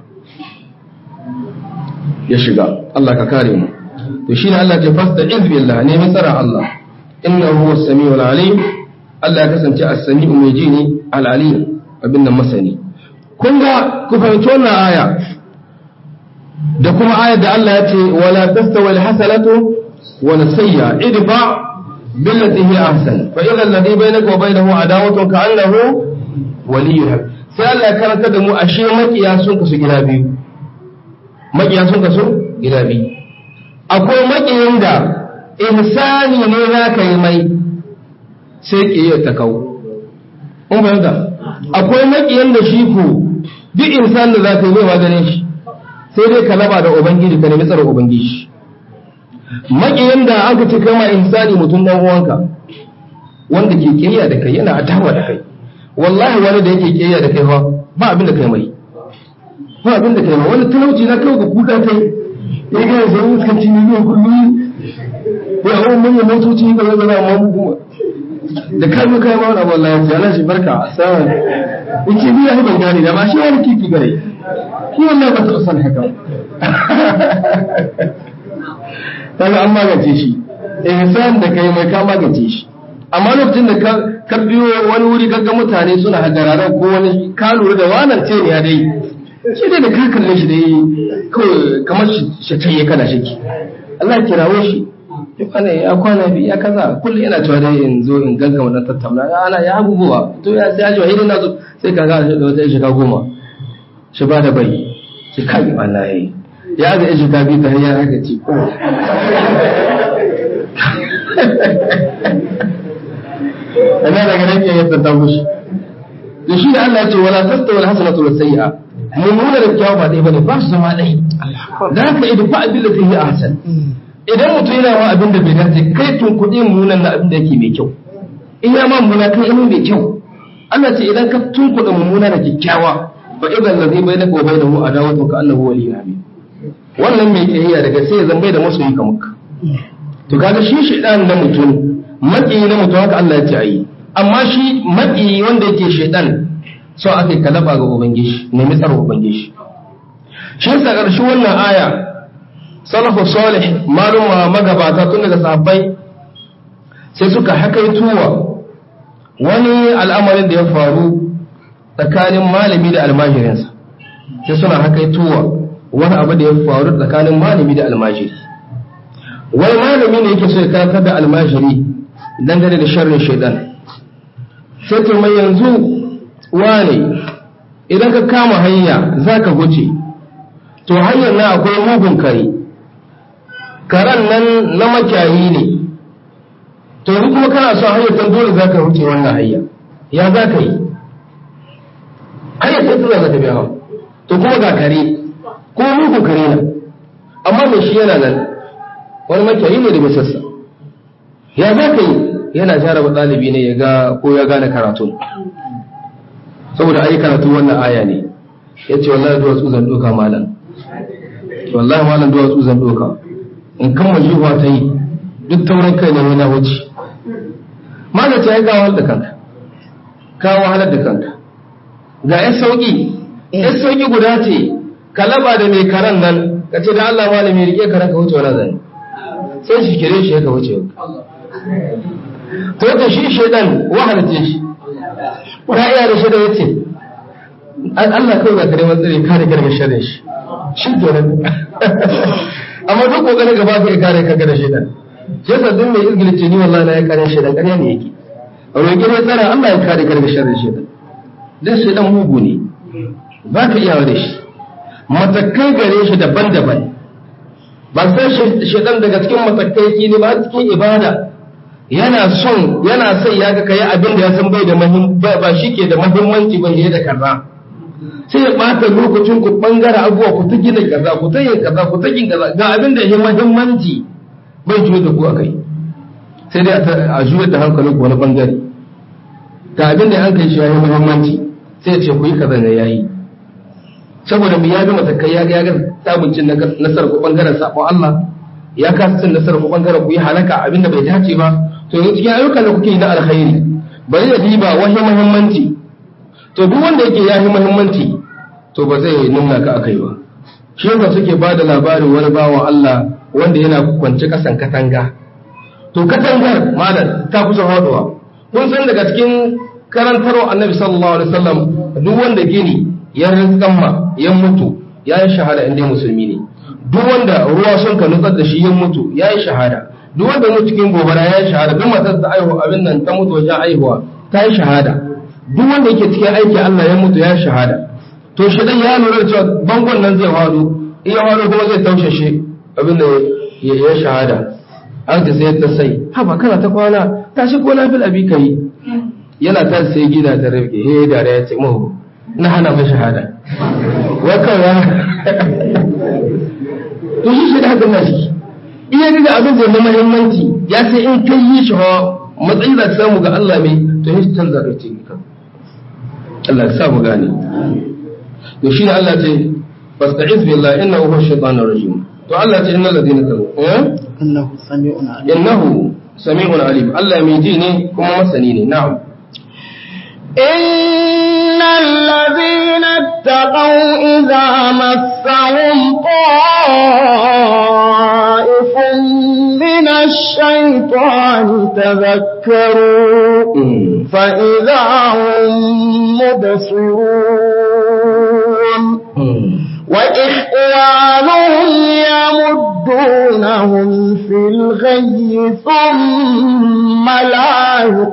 ya shiga Allah ka kare mu to shine Allah ya fasta iz billah ne mai tsara Allah innahu huwas samiul alim Allah ya kasance as-sami'u mai ji ne al-alim abin nan masani kun ga ku fahimci wannan aya da kuma ayar da Allah ya ce wala tastawi al-hasanatu wala sayya idfa billati hi ahsan fa idha alladhi bainaka wa bainahu adawatun ka'annahu waliyyun sai Allah ya karanta da mu ashe makiya sun kasu gida biyu makiya sun kasu gida biyu akwai makiyin da ihsani ne za ka yi mai sai ƙiyar ta kawo kun fahimta akwai makiyin da shi ku duk insan da za ka yi mai maganin shi sai dai ka laba da ubangiji ka nemi tsara ubangiji makiyin da aka ce kama insani mutum dan uwanka wanda ke ƙiyya da kai yana adawa da kai wallahi wani da yake ƙiyya da kai fa ba abin da kai mai ba abin da kai ma wani talauci na kawo ga kuka kai ya gaya sai fuskanci miliyan kullum ya hau manyan motoci ga zai zana amma kuma da kai mu kai ma wani abu Allah ya ce Allah shi barka sawan yake bi ya ban gane da ma shi wani kiki gare shi wallahi ba ta san haka kaga an magance shi ihsan da kai mai ka magance shi amma lokacin da ka biyo wani wuri kaga mutane suna hajjararan ko wani ka lura da wannan ce ne ya dai shi dai da ka kalle shi dai kawai kamar shi ya kana shiki Allah ya kirawo shi ya kwana ya kwana bi ya kaza kullum yana cewa dai in zo in gaggawa dan tattauna ana ya abubuwa to ya sai ajiwa idan na zo sai ka ga da wata shiga goma shi ba da bai shi kai wallahi ya ga shi ka bi ta hanyar haka ci ko ana daga nan ya yadda ta mushi da shi da Allah ya ce wala tastawi alhasanatu wasayyi'a mummuna da kyawu ba ɗaya bane ba su zama ɗaya da haka idan fa abin da ta yi ahsan idan mutum yana ma abin da bai dace kai tun kuɗi mummunan na abin da yake mai kyau in ya ma mummuna kai ilimin mai kyau Allah ce idan ka tun kuɗi mummuna da kyakkyawa fa idan ladhi bainaka wa bainahu adawatun ka annahu waliyyun hamid wannan mai kiyayya daga sai ya zambai da masoyi kamar ka to kaga shi shaidan na mutum maki na mutum haka Allah ya ce ayi amma shi maki wanda yake shaidan so aka kalaba ga ubangiji nemi tsaro ubangiji shi yasa ƙarshen wannan aya salafu salih maluma magabata tun daga sahabbai sai suka hakaituwa wani al'amarin da ya faru tsakanin malami da almajirinsa sai suna hakaituwa wani abu da ya faru tsakanin malami da almajiri wani malami ne yake so ya karantar da almajiri dangane da sharrin shaidan sai to mai yanzu wane idan ka kama hanya za ka wuce to hanyar na akwai mugun kare karen nan na makiyayi ne to ni kuma kana son hanyar tan dole za ka wuce wannan hanya ya za ka yi hanyar ta tura za ta biya to kuma ga kare ko mugun kare na amma mai shi yana nan wani makiyayi ne da mai sassa ya za ka yi yana jaraba ɗalibi ne ya ga ko ya gane karatu saboda ai karatu wannan aya ne ya ce wallahi duwatsu zan ɗoka malam wallahi malam duwatsu zan ɗoka in kan majihuwa ta yi duk taurin kai ne na wuce mana ce ya kawo da kanka kawo halar da kanka ga yan sauki yan sauki guda ce ka laba da mai karan nan ka ce da Allah malami rike karan ka wuce wani zane sai shi kire shi ka wuce to da shi shaidan wahalce shi ta iya da shaidan yace Allah kawai ga kare matsari kare kare sharrin shi shi kenan amma duk kokarin gaba ka kare ka da shaidan shi yasa duk mai izgilice ni wallahi na ya kare shaidan kare ne yake a roƙi ne tsara Allah ya kare kare sharrin shaidan dan shaidan mugu ne ba ka iya da shi matakai gare shi daban-daban ba sai shaidan daga cikin matakai ki ne ba cikin ibada yana son yana son ya ga kai abin da ya san bai da ba shi ke da muhimmanci ba da kaza sai ya bata lokacin ku bangare abuwa ku ta gina kaza ku ta yin kaza ku ta yin kaza ga abin da ya muhimmanci bai juyo da ku akai sai dai a juyar da hankalin ku wani bangare ga abin da an kai shi ya yi muhimmanci sai ya ce ku yi kaza ne yayi saboda mu ya bi matakai ya ga ya ga samun cin nasarar ku bangaren sabon Allah ya kasa cin nasarar ku bangaren ku yi halaka abin da bai dace ba to yanzu cikin ayyukan da kuke yi na alkhairi bari ya diba wani muhimmanci to duk wanda yake yahi muhimmanci to ba zai nuna ka akai ba shi yasa suke ba da labarin wani bawan Allah wanda yana kwance kasan katanga to katangar malam ta kusa haɗuwa kun san daga cikin karantarwa annabi sallallahu alaihi wasallam duk wanda gini ya rinkamma ya mutu ya yi shahada inda musulmi ne duk wanda ruwa sun ka nutsar da shi ya mutu ya yi shahada duk wanda mutu cikin gobara ya yi shahada duk matar da aihu abin nan ta mutu wajen aihuwa ta yi shahada duk wanda yake cikin aiki Allah ya mutu ya yi shahada to shi dan ya lura cewa bangon nan zai faɗo in ya faɗo kuma zai taushe shi abin da ya yi shahada an ta sai ta sai haba kana ta kwana tashi ko na fil abi kai yana ta sai gida ta rike he da ya ce mu na hana mai shahada wai kawai to shi shi da haka na shi iya ga abin da na muhimmanci ya sai in kai yi shi hawa matsayi da samu ga Allah mai to shi canza da ce ka Allah ya sa mu gane to shi ne Allah ce fasta'iz billahi innahu huwa shaytanur rajim to Allah ce innal ladina kafaru eh innahu sami'un alim innahu sami'un alim Allah mai ji ne kuma masani ne na'am إن الذين اتقوا إذا مسهم طائف من الشيطان تذكروا فإذا هم مبصرون وإخوانهم يمدونهم في الغي ثم لا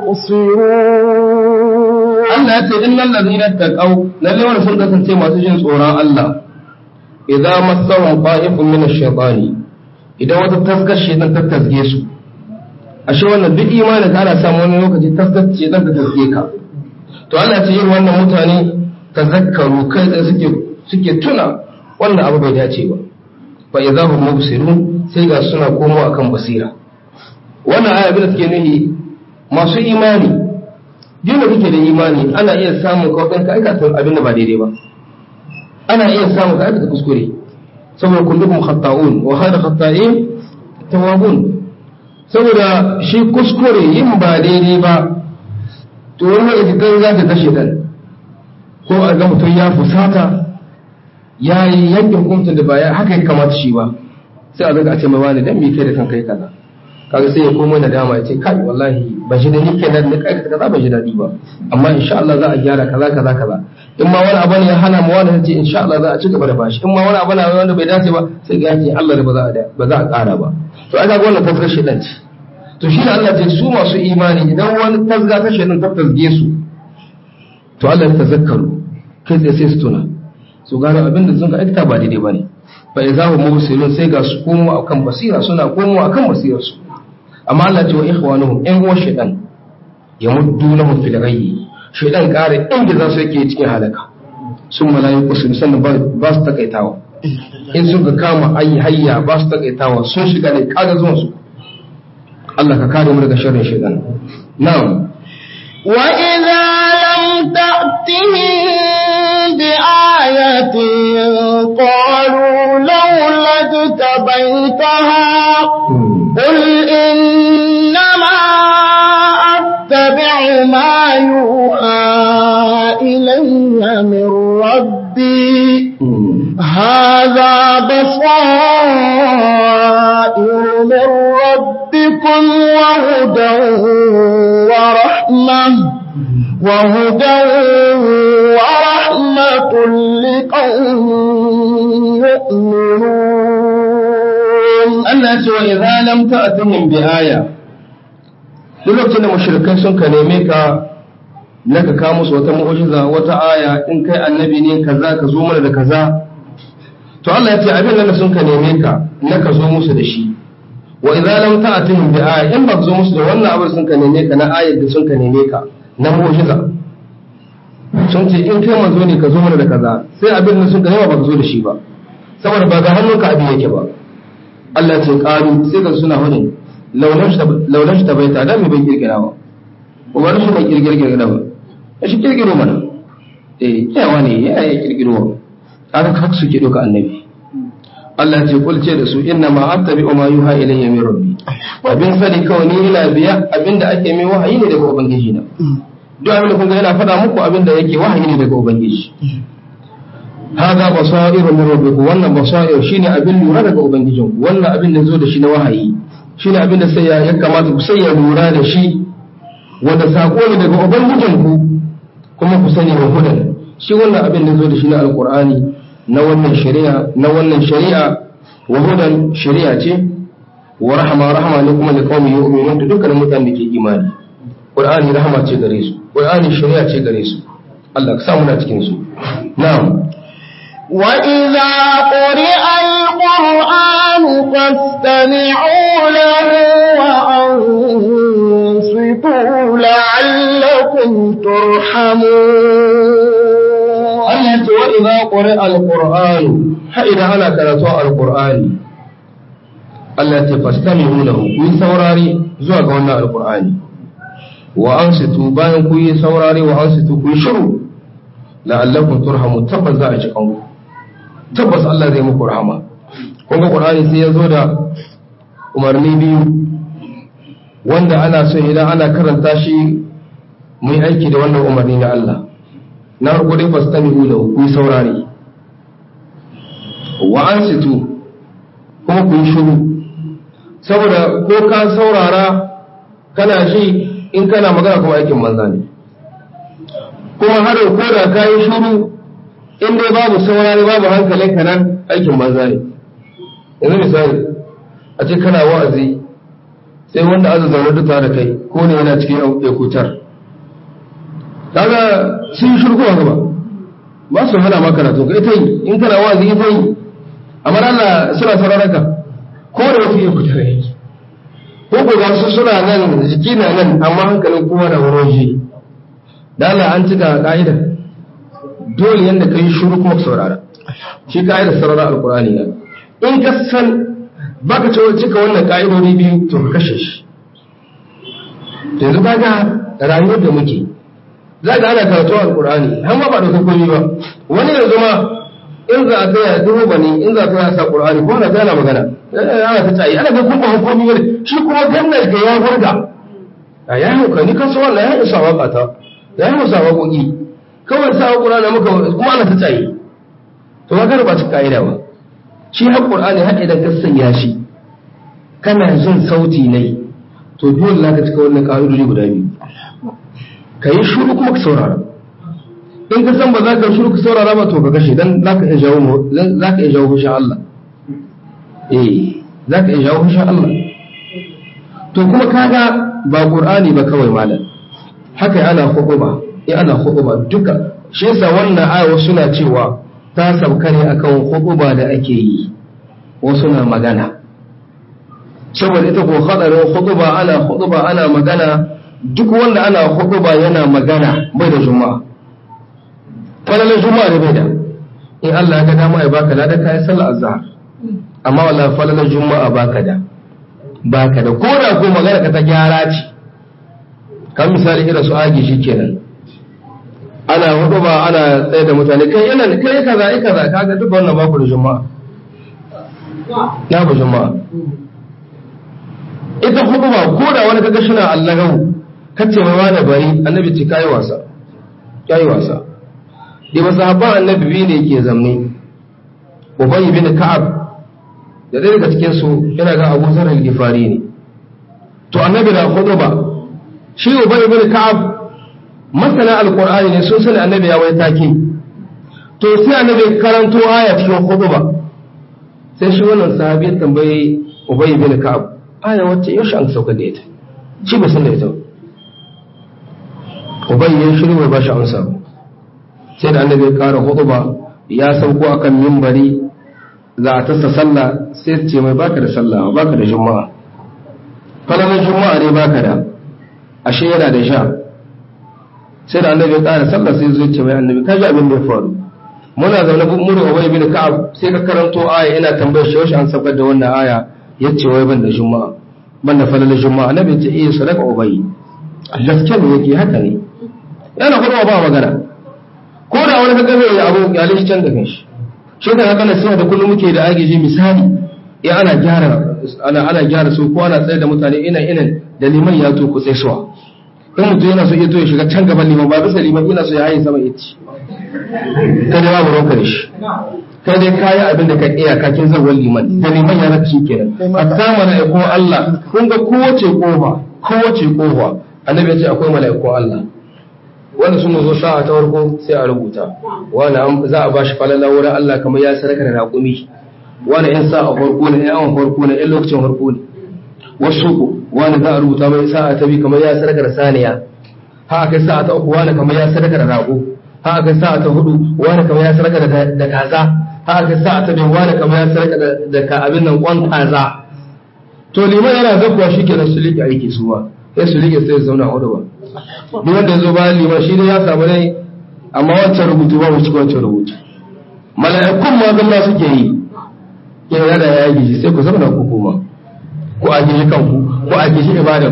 يقصرون Allah ya ce innal ladina taqaw lalle wanda sun kasance masu jin tsoron Allah idan masahum qa'ifun min ash-shaytani idan wata taskar shaytan ta tasge su ashe wannan duk imanin ka ana samu wani lokaci taskar shaytan ta tasge ka to Allah ya ce yin wannan mutane tazakkaru kai da suke suke tuna wannan abu bai dace ba fa idza hum mubsirun sai ga suna komo akan basira wannan aya bin da take nuhi masu imani duk da kake da imani ana iya samun kawai ka aikata abin da ba daidai ba ana iya samun ka aikata kuskure saboda kullukum khata'un wa khayru khata'in tawwabun saboda shi kuskure yin ba daidai ba to wani lokaci kan za ta kashe dan ko a ga mutum ya fusata ya yi yanke hukuncin da ba ya haka ya kamata shi ba sai a zaga a ce mai wani dan me kai da kanka yi kaza kaga sai ya komo da dama ya ce kai wallahi ba shi da nike da nika aikata kaza ba shi daɗi ba amma insha Allah za a gyara kaza kaza kaza in ma wani abu ne ya hana mu wani ce insha Allah za a ci gaba da bashi in ma wani abu ne wanda bai dace ba sai ga yake Allah da ba za a ba za a ƙara ba to aka ga wannan tafsir shedan ce to shi ne Allah ce su masu imani idan wani tasga ta shedan ta tasge su to Allah ya tazakkaru kai sai sai su tuna su gano abin da sun ga aikata ba daidai bane fa idza hum mubsirun sai ga su komo akan basira suna komo akan basirar su amma Allah ce wa ikhwanuhum in huwa shaytan yamuddunahum fil ghayyi shaytan kare inda za su yake cikin halaka sun mala'iku sun san ba su takaitawa in sun ka kama ayi hayya ba su takaitawa sun shiga ne kaga zuwan su Allah ka kare mu daga sharrin shaytan na'am وإذا لم تأتهم بآية قالوا لولا اجتبيتها قل إنما ما يوحى إلي من ربي هذا بصائر من ربكم وهدى ورحمة وهدى ورحمة لقوم يؤمنون Allah ya ce wa idza lam ta'tihim bi aya duk lokacin da mushrikai sun ka neme ka na ka kawo musu wata mu'jiza wata aya in kai annabi ne kaza ka zo mana da kaza to Allah ya ce abin nan da sun ka neme ka na ka zo musu da shi wa idza lam ta'tihim bi aya in ba ka zo musu da wannan abin sun ka neme ka na ayar da sun ka neme ka na mu'jiza sun ce in kai manzo ne ka zo mana da kaza sai abin da sun ka nema ba ka zo da shi ba saboda ba ga hannunka abin yake ba Allah ce ƙaru sai ga suna hudun launar ta bai tada mai bai kirkira ba ko ba shi bai kirkira ba ya shi kirkiro mana eh yawa ne ya yi kirkiro wa kaga haka suke doka annabi Allah ce kul ce da su inna ma attabi ma yuha ilayya min rabbi abin sani kawai ni ina biya abinda ake mai wahayi ne daga ubangiji na duk abin da kun ga yana faɗa muku abinda yake wahayi ne daga ubangiji hada basairu min rabbikum wannan basair shine abin lura daga ubangijinku wannan abin da zo da shi na wahayi shine abin da sai ya ya kamata ku sai ya lura da shi wanda sako ne daga ubangijinku kuma ku sani wa hudan shi wannan abin da zo da shi na alqur'ani na wannan shari'a na wannan shari'a wa hudan shari'a ce wa rahma rahma ne kuma da qaumi yu'minun da dukkan mutanen da ke imani qur'ani rahma ce gare su qur'ani shari'a ce gare su Allah ka samu na cikin su na'am وإذا قرئ القرآن فاستمعوا له وأنصتوا لعلكم ترحمون Allah ya ce wa idza quri'a al-Qur'an ha idan ana karatu al-Qur'ani Allah ya ce fastami'u lahu ku yi saurari zuwa ga wannan al-Qur'ani wa ansitu bayan ku yi saurari wa ansitu ku yi shiru la'allakum turhamu tabbas za a ci kanku tabbas Allah zai muku rahama kun ga Qur'ani sai ya zo da umarni biyu wanda ana so idan ana karanta shi mu yi aiki da wannan umarni na Allah na farko dai fastami'u lahu ku yi saurare wa ansitu kuma ku yi shiru saboda ko ka saurara kana ji in kana magana kuma aikin banza ne kuma har ko da ka yi shiru in dai babu saurare babu hankalin ka nan aikin banza ne yanzu misali a ce kana wa'azi sai wanda azu zaune duk tare da kai ko ne yana cikin ekutar kaga sun yi shirku gaba ba su hana maka karatu ka ita yi in kana wazi ita yi amma Allah suna sauraron ka ko da wasu iya kuta rai ko ko ga su suna nan jiki na nan amma hankalin kowa da wurin shi da Allah an cika ka'ida dole yanda ka yi shuru kuma saurara shi ka'idar saurara alkurani na in ka san baka ce cika wannan ka'idodi biyu to ka kashe shi yanzu kaga rayuwar da muke za ka ana karatu alkur'ani har ma ba da komai ba wani yanzu ma in za a tsaya duhu ba ne in za a tsaya sa qur'ani ko na tana magana ana ta tsayi ana ga kuma hukumi ne shi kuma gannar ga ya hurga a ya hauka ni kan so wannan ya isa waka ta ya yi musa waƙoƙi kawai sa qur'ani muka kuma ana ta tsayi to ba ba ci ka'ida ba shi har qur'ani har idan ka sanya shi kana jin sauti ne to dole za ka cika wannan ƙa'idodi guda biyu ka yi shuru kuma ka saurara in ka san ba za ka shuru ka saurara ba to ka kashe dan za ka iya jawo za ka iya jawo fushin Allah eh za ka iya jawo fushin Allah to kuma kaga ba qur'ani ba kawai malam haka ana hukuba in ana hukuba duka shi yasa wannan aya suna cewa ta sauka ne akan hukuba da ake yi wasu na magana saboda ita ko hadarin hukuba ana hukuba ana magana duk wanda ana hukuba yana magana bai da juma'a falalar juma'a ne bai da in Allah ya ga dama ya baka ladan kayan sallar azhar amma wala falalar juma'a baka da baka da ko da ko magana ka ta gyara ce kan misali irin su agi shikenan ana hukuba ana tsaye da mutane kai yana kai kaza kai kaza kaga duk wannan baku da juma'a na ba juma'a ita hukuba ko da wani kaga shi na allagawu kace mai wani bari annabi ce kai wasa kai wasa da ba sahabban annabi biyu ne ke zamne ubay bin ka'ab da ɗaya daga cikin su yana ga Abu Zar al-Ghifari ne to annabi na khutba shi ubay bin ka'ab masana alqur'ani ne sun sani annabi ya wai take to sai annabi karanto aya cikin khutba sai shi wannan sahabi ya tambaye ubay bin ka'ab aya wacce yaushe an sauka da ita shi bai san da ita ubay ya shiru bai bashi amsa ba sai da annabi ya kara khutba ya sauko akan mimbari za a tasa sallah sai su ce mai baka da sallah baka da juma'a falalar juma'a ne baka da ashe yana da sha sai da annabi ya kara sallah sai zai ce mai annabi kaji abin da ya faru muna zaune mu da ubay bin ka'ab sai ka karanto aya ina tambayar shi yaushe an saukar da wannan aya yace wai ban da juma'a ban da falalar juma'a annabi ya ce eh sadaka ubay gaskiya ne yake haka ne yana kuma ba magana ko da wani kaga zai yi abu ya lishi can da kanshi shi da haka nasiha da kullum muke da agiji misali ya ana gyara ana ana gyara su ko ana tsaye da mutane ina ina da liman ya to ku tsaisuwa in mutum yana so ya to ya shiga can gaban liman ba bisa liman ina so ya haye sama ya ci kada ba mu roƙa shi kai dai kayi abin da ka iya kakin zawon liman da liman ya raka shi kenan hatta mala'ikun Allah kun ga kowace kofa kowace kofa annabi ya ce akwai mala'ikun Allah wanda sun zo sa'a ta farko sai a rubuta wani za a bashi falala wurin Allah kamar ya saraka da raƙumi wani yan sa'a farko ne yan awon farko ne yan lokacin farko ne wasu ku wani za a rubuta mai sa'a ta bi kamar ya saraka da saniya ha kai sa'a ta uku wani kamar ya saraka da rago ha kai sa'a ta hudu wani kamar ya saraka da kaza ha kai sa'a ta biyu wani kamar ya saraka da ka abin nan kwan kaza to liman yana zakkuwa shi kenan su liƙe aiki suwa sai su liƙe sai su zauna a hudu ba duk wanda ya zo bayan liman shi ne ya samu ne amma wancan rubutu ba mu cikin wancan rubutu mala'ikun ma zama suke yi yana da ya yi sai ku zama ku kuma ko a gishi kanku ko a gishi ibadan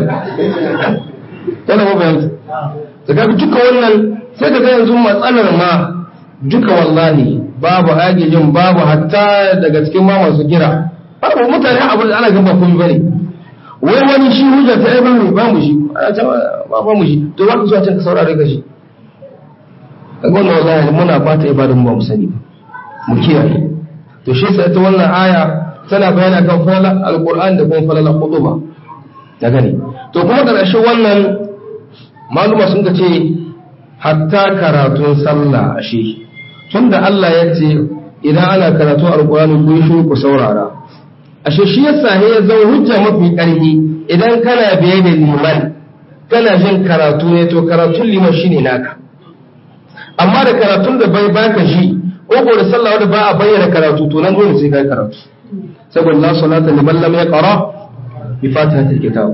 yana ba bayan ta ga duka wannan sai ka ga yanzu matsalar ma duka wallahi babu agijin babu hatta daga cikin ma masu gira babu mutane abu da ana gaba komai bane wai wani shi hujja ta ai bamu ba mu shi ana ta ba ba mu shi to za ka zuwa can ka saurare ka shi kaga wannan wallahi muna fata ibadan ba mu sani ba mu kiyaye to shi sai ta wannan aya tana bayani kan falala alquran da kuma falala khutba da gani to kuma da ƙarshen wannan maluma sun ka ce hatta karatun sallah ashe tunda Allah ya ce idan ana karatun alqurani ku yi shiru ku saurara ashe shi yasa ya zama hujja mafi ƙarfi idan kana biye da liman kana jin karatu ne to karatun liman shine naka amma da karatun da bai baka shi ko da sallah wanda ba a bayyana karatu to nan dole sai kai karatu saboda la salata liman lam yaqra bi fatihatil kitab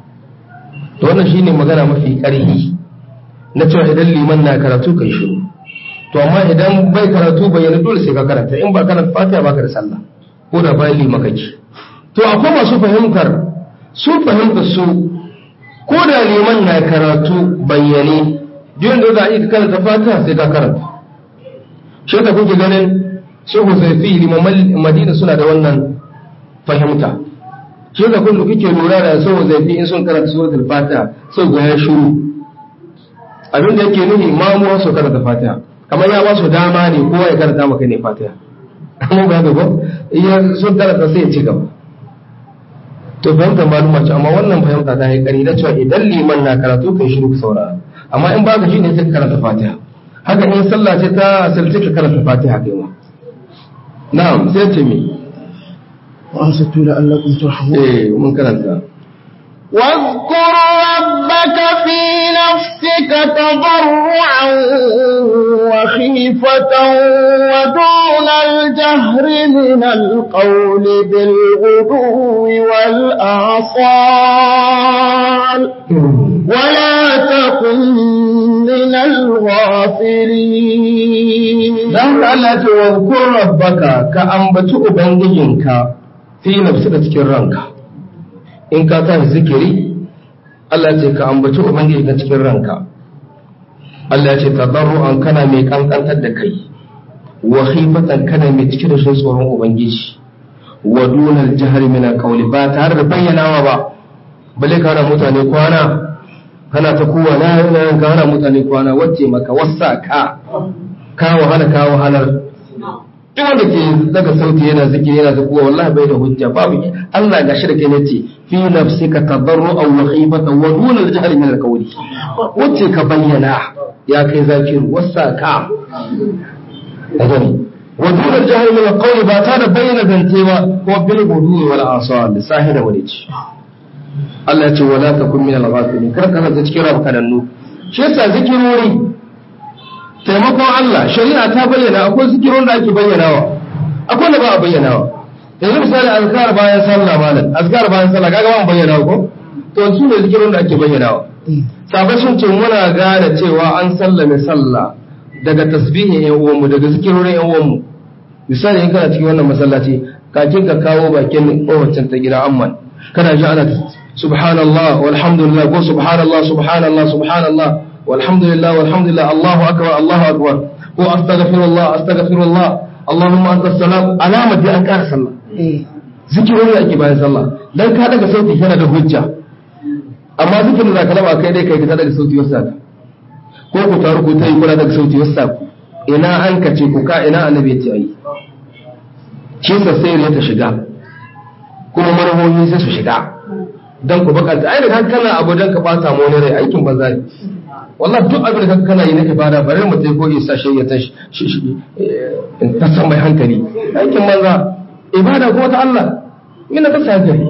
to wannan shine magana mafi ƙarfi na cewa idan liman na karatu kai shiru to amma idan bai karatu bayyana dole sai ka karanta in ba karanta fatiha baka da sallah ko da bayan lima kake to akwai masu fahimtar su fahimta su ko da liman na karatu bayyane duk da za a yi karanta fatiha sai ka karanta shi da kuke ganin su huzaifi limaman madina suna da wannan fahimta shi da kun kuke lura da su huzaifi in sun karanta suratul fatiha sai ga ya shiru abin da yake nufi mamuwa su karanta fatiha kamar ya ba su dama ne kowa ya karanta maka ne fatiha amma ba ga ba iya sun karanta sai ya ci gaba to fahimta maluma ce amma wannan fahimta ta yi kari na cewa idan liman na karatu kai shiru ka saurara amma in baka shi ne sai ka karanta fatiha haka in sallah ce ta asalci ka karanta fatiha kai ma na'am sai ce me wa ansatu la'allakum turhamun eh mun karanta واذكر ربك في نفسك تضرعا وخيفة ودون الجهر من القول بالغدو والآصال ولا تكن من الغافلين dan Allah ce wa kun rabbaka ka ambaci ubangijinka fi nafsika cikin ranka in ka tashi zikiri Allah ce ka ambaci ubangijinka cikin ranka Allah ya ce tadarru'an kana mai kankantar da kai wa khifatan kana mai cike da tsoron ubangiji wa dunal jahri min alqawli ba tare da bayyanawa ba bale ka mutane kwana kana ta kowa na yana ka hana mutane kwana wacce maka wasa ka ka wahala ka wahalar duk wanda ke daga sauti yana zikiri yana ta kowa wallahi bai da hujja babu Allah gashi da kai nace fi nafsika tadarru'an wa khifatan wa dun al-jahl min al-qawli wacce ka bayyana ya kai zakiru wasa ka gani wa dun al-jahl min al-qawli ba ta da bayyana zance ba ko bil gudu wal asal sahida wani ci Allah ya ce wala takun min al-ghafilin kar ka zanta cikin rabkanannu shi yasa zikirori taimakon Allah shari'a ta bayyana akwai zikirun da ake bayyanawa akwai da ba a bayyanawa yanzu misali azkar bayan sallah malam azkar bayan sallah kaga ba mu bayyana ko to su ne zikirun da ake bayyanawa sabai sun ce muna gane cewa an sallame sallah daga tasbihin yan uwanmu daga zikirorin yan uwanmu misali in kana cikin wannan masallaci kakin ka kawo bakin kowacin ta gida amman kana ji ana subhanallah walhamdulillah ko subhanallah subhanallah subhanallah walhamdulillah walhamdulillah Allahu akbar Allahu akbar ko astaghfirullah astaghfirullah Allahumma anta salam alama da an kara sallah zikirori ake bayan sallah dan ka daga sauti kana da hujja amma zikirin da kalama kai dai kai ka daga sauti wasa ko ku taru ku tayi kula daga sauti wasa ku ina an kace ku ka ina annabi ya ce ayi shi sai ya ta shiga kuma marhohi sai su shiga dan ku bakanta ai da kana abu dan ka bata mu wani rai aikin banza ne wallahi duk abin da kana yi na ibada bare mu tai ko isa shi ya tashi in ta san mai hankali aikin banza ibada ko ta Allah ina ta sa hankali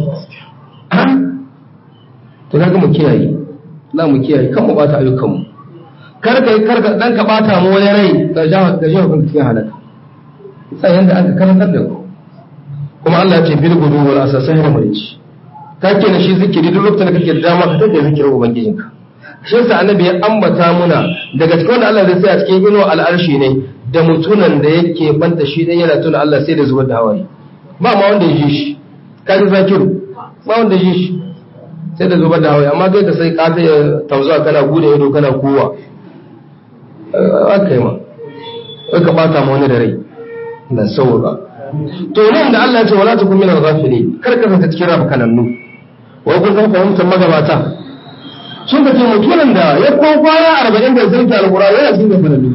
to kaga mu kiyaye la mu kiyaye kan mu bata ayyukan mu kar ka kar ka dan ka bata mu wani rai ka jawo ka jawo kan cikin halaka sai yanda aka karantar da ku kuma Allah ya ce bil gudu wal asasai da mulki ka ke da shi zikiri duk lokacin da kake da dama ka take zikirin ubangijinka shi yasa annabi ya ambata muna daga cikin wanda Allah zai sai a cikin ino al'arshi ne da mutunan da yake banta shi dan yana tuna Allah sai da zubar da hawaye ba ma wanda ya ji shi ka ji zakiru ba wanda ya ji shi sai da zubar da hawaye amma kai ka sai ka ta tauza kana gude ido kana kowa aka yi ma ka bata ma wani da rai na sauka to nan da Allah ya ce wala takun min al-ghafilin kar ka zanta cikin rafa kanannu wai kun san fahimtar magabata sun ka ce mutumin da ya ko kwana arba'in da zai ta alƙura yana cikin da kanannu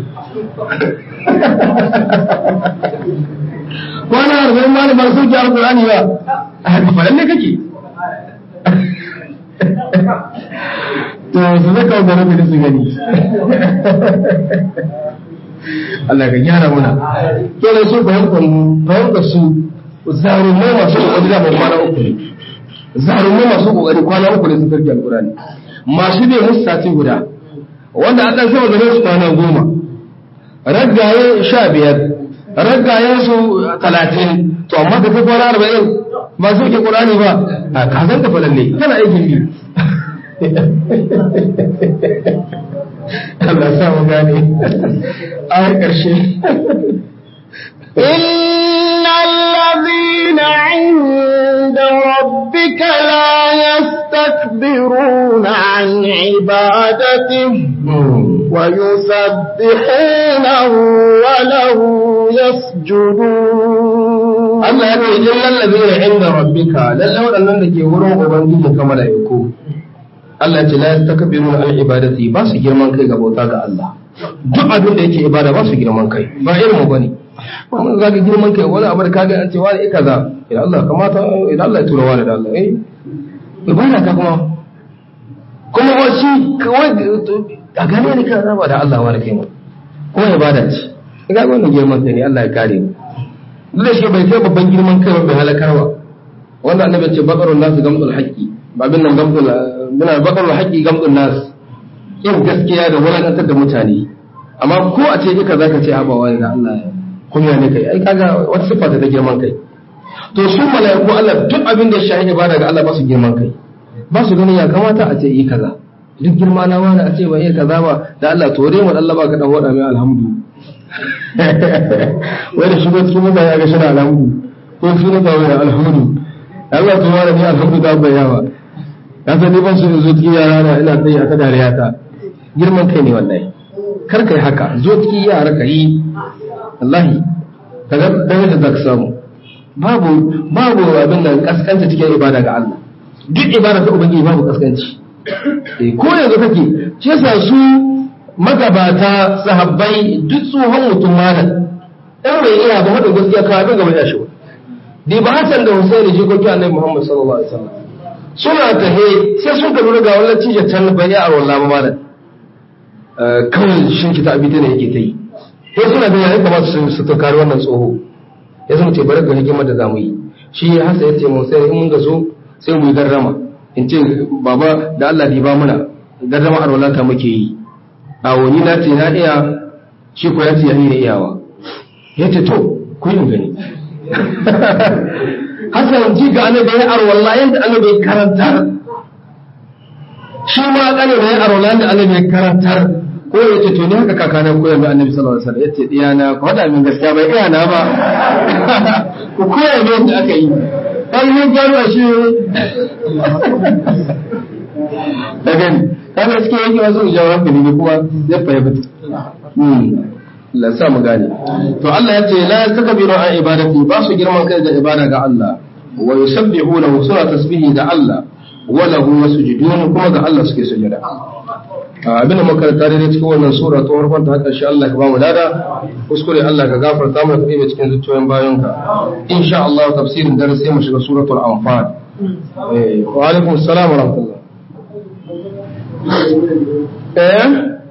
kwana arba'in ma da ba sun ta alƙur'ani ba a faɗan ne kake to su zaka wa garabi da su gani Allah ka gyara muna kenan su fahimtar fahimtar su zarumai masu kokari da kwana uku ne zarumai masu kokari kwana uku ne sun karki alkurani masu bai musu sati guda wanda an dan sama gare su kwana goma raggaye sha biyar raggaye su talatin to amma da kai kwana arba'in ba su ke kurani ba a kazan ka falalle kana aikin biyu Allah sa mu gane ayar ƙarshe إن الذين عند ربك لا يستكبرون عن عبادته ويسبحونه وله يسجدون Allah ya ce illal ladina inda rabbika lalle waɗannan da ke wurin ubangiji kamar da yako Allah ya ce la yastakbiruna an ibadati ba su girman kai ga bauta ga Allah duk abin da yake ibada ba su girman kai ba irin mu bane ba mun zaka girman kai wani abu da kaga an ce wani eh kaza idan Allah kamata idan Allah ya tura wani da Allah eh ibada ka kuma kuma wasu kawai a gane ne kan raba da Allah wani kai mu kuma ibada ce ga wannan girman kai ne Allah ya kare mu duk da shi bai kai babban girman kai bai halakarwa wanda annabi ce bakarun nasu gamsul haqqi ba bin nan gamsul muna bakarun haqqi gamsul nas yin gaskiya da wulakantar da mutane amma ko a ce kika zaka ce haba wani da Allah kunya ne kai ai kaga wata sifa ta girman kai to su malaiku Allah duk abin da shi ibada ga Allah ba su girman kai ba su ganin ya kamata a ce yi kaza duk girma na wani a ce ba iya kaza ba da Allah to dai mu Allah ba ka dan wada mai alhamdu wai da shigo cikin mutane ya ga shi alhamdu ko shi ne ba wai alhamdu Allah to wani ne alhamdu da bai yawa ya san ni ban su zo cikin yara na ina tsaye a ta dariya ta girman kai ne wallahi kar kai haka zo cikin yara ka yi wallahi kaga darajar da ka samu babu babu abin da kaskanta cikin ibada ga Allah duk ibada ta ubangiji babu kaskanci Eh, ko yanzu kake shi yasa su magabata sahabbai duk tsohon mutum malam dan bai iya ba hada gaskiya ka abin gaba ya shi ba di ba Hassan da Husaini jikoki Annabi Muhammad sallallahu alaihi wasallam suna tahe sai sun ka lura ga wannan cije can bai ya arwala ba malam Eh, kawai shin kita abita ne yake ta yi sai suna da yayin kamar su su tukari wannan tsoho ya zama ce bari ga hikimar da zamu yi shi ya hasa ya ce mu sai in mun ga so sai mu yi garrama in ce baba da Allah di ba muna garrama arwala ta muke yi a wani na ce na iya shi ko ya ce ya iya iyawa ya ce to ku yi gani hasan ji ga annabi ya arwala yanda annabi ya karantar shi ma kane da ya arwala yanda annabi ya karantar ko ya ce to ni haka kakana koyar da annabi sallallahu alaihi wasallam ya ce diyana ku hada min gaskiya bai iya na ba ku koya min yadda aka yi ai mun gano shi da gani kaga cikin yanki wasu jawo hankali ne kuma ya fahimta la sa mu gane to Allah ya ce la takbiru an ibadati ba su girman kai da ibada ga Allah wa yusabbihunahu suna tasbihi ga Allah wa lahu yasjudun kuma ga Allah suke sujada abin da makaranta da cikin wannan sura ta farkon ta karshe Allah ka ba mu lada kuskure Allah ka gafarta mana kai cikin zuciyoyin bayanka insha Allah tafsirin dare sai mu shiga suratul anfal eh wa alaikum assalam wa rahmatullah eh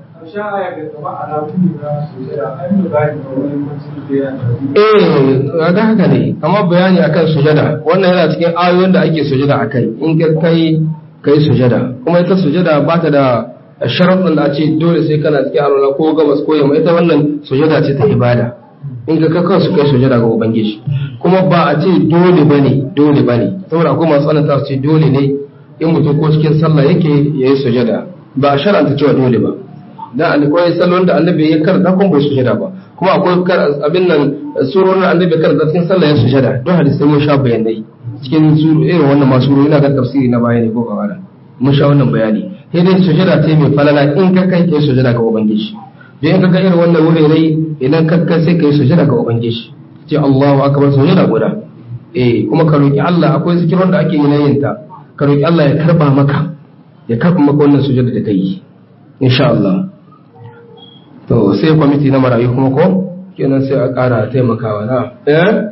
Eh, ga haka ne, amma bayani akan sujada, wannan yana cikin ayoyin da ake sujada a kai, in ka kai kai sujada, kuma ita sujada ba ta da sharaɗin da a ce dole sai kana cikin alwala ko gabas ko yamma ita wannan sujada ce ta ibada. In ka kakan su kai sujada ga Ubangiji, kuma ba a ce dole bane, dole bane, saboda akwai masu tsananta su ce dole ne in mutum ko cikin sallah yake ya yi sujada, ba a sharanta cewa dole ba. dan akwai sallon da annabi ya karanta kuma bai sujada ba kuma akwai abin nan surorin annabi ya karanta cikin sallah ya sujada don hadisai mun sha bayanai cikin suru irin wannan masu suru ina ga tafsiri na bayani ko kawara mun sha wannan bayani sai dai sujada ce mai falala in ka kai kai sujada ga ubangiji don in ka ga irin wannan wurare idan ka kai sai kai sujada ga ubangiji ce Allahu akbar sujada guda eh kuma ka roki Allah akwai zikirin da ake yi na yin ta ka roki Allah ya karba maka ya karba maka wannan sujada da kai insha Allah to sai kwamiti na marayu kuma ko kenan sai a ƙara taimakawa na eh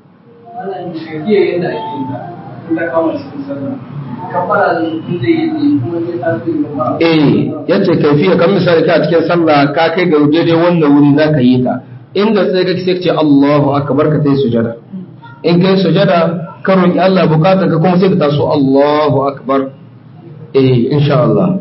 eh yace kaifiya kan misali ka cikin sallah ka kai ga daidai wannan wuri za ka yi ta inda sai ka ce Allahu akbar ka tai sujada in kai sujada ka roki Allah bukata ka kuma sai ka taso Allahu akbar eh insha Allah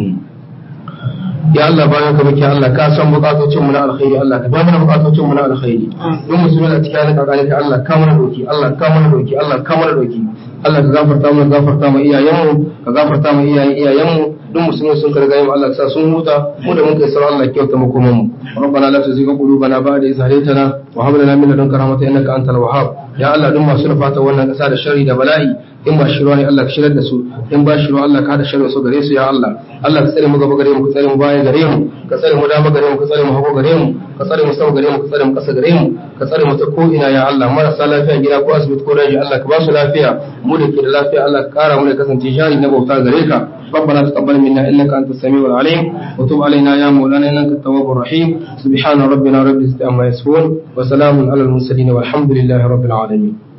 ya Allah bayan ka muke Allah ka san bukatocin mu na alkhairi Allah ka ba mana bukatocin mu na alkhairi don musulmi da cikin ka kare Allah ka mana doki Allah ka mana doki Allah ka mana doki Allah ka gafarta mu gafarta mu iyayen mu ka gafarta mu iyayen iyayen mu duk musulmi sun karga mu Allah sa sun huta mu da mun kai sauran Allah kyauta mu kuma mu ربنا لا تزغ قلوبنا بعد إذ هديتنا وهب لنا من لدنك رحمة إنك أنت الوهاب يا الله دم masu nufata wannan ƙasa da sharri da bala'i in ba shirwa ne Allah ka shirar da su in ba shirwa Allah ka hada sharri su gare su ya Allah Allah ka tsare mu gaba gare mu ka tsare mu baya gare mu ka tsare mu dama gare mu ka tsare mu hagu gare mu ka tsare mu sama gare mu ka tsare mu ƙasa gare mu ka tsare mu ta ko ina ya Allah marasa lafiya gida ko asibiti ko daji Allah ka ba su lafiya mu da ke da lafiya Allah ka kara mu da kasance jari na bauta gare ka ربنا تقبل منا انك انت السميع العليم وتب علينا يا مولانا انك التواب الرحيم سبحان ربنا رب العزه عما يصفون وسلام على المرسلين والحمد لله رب العالمين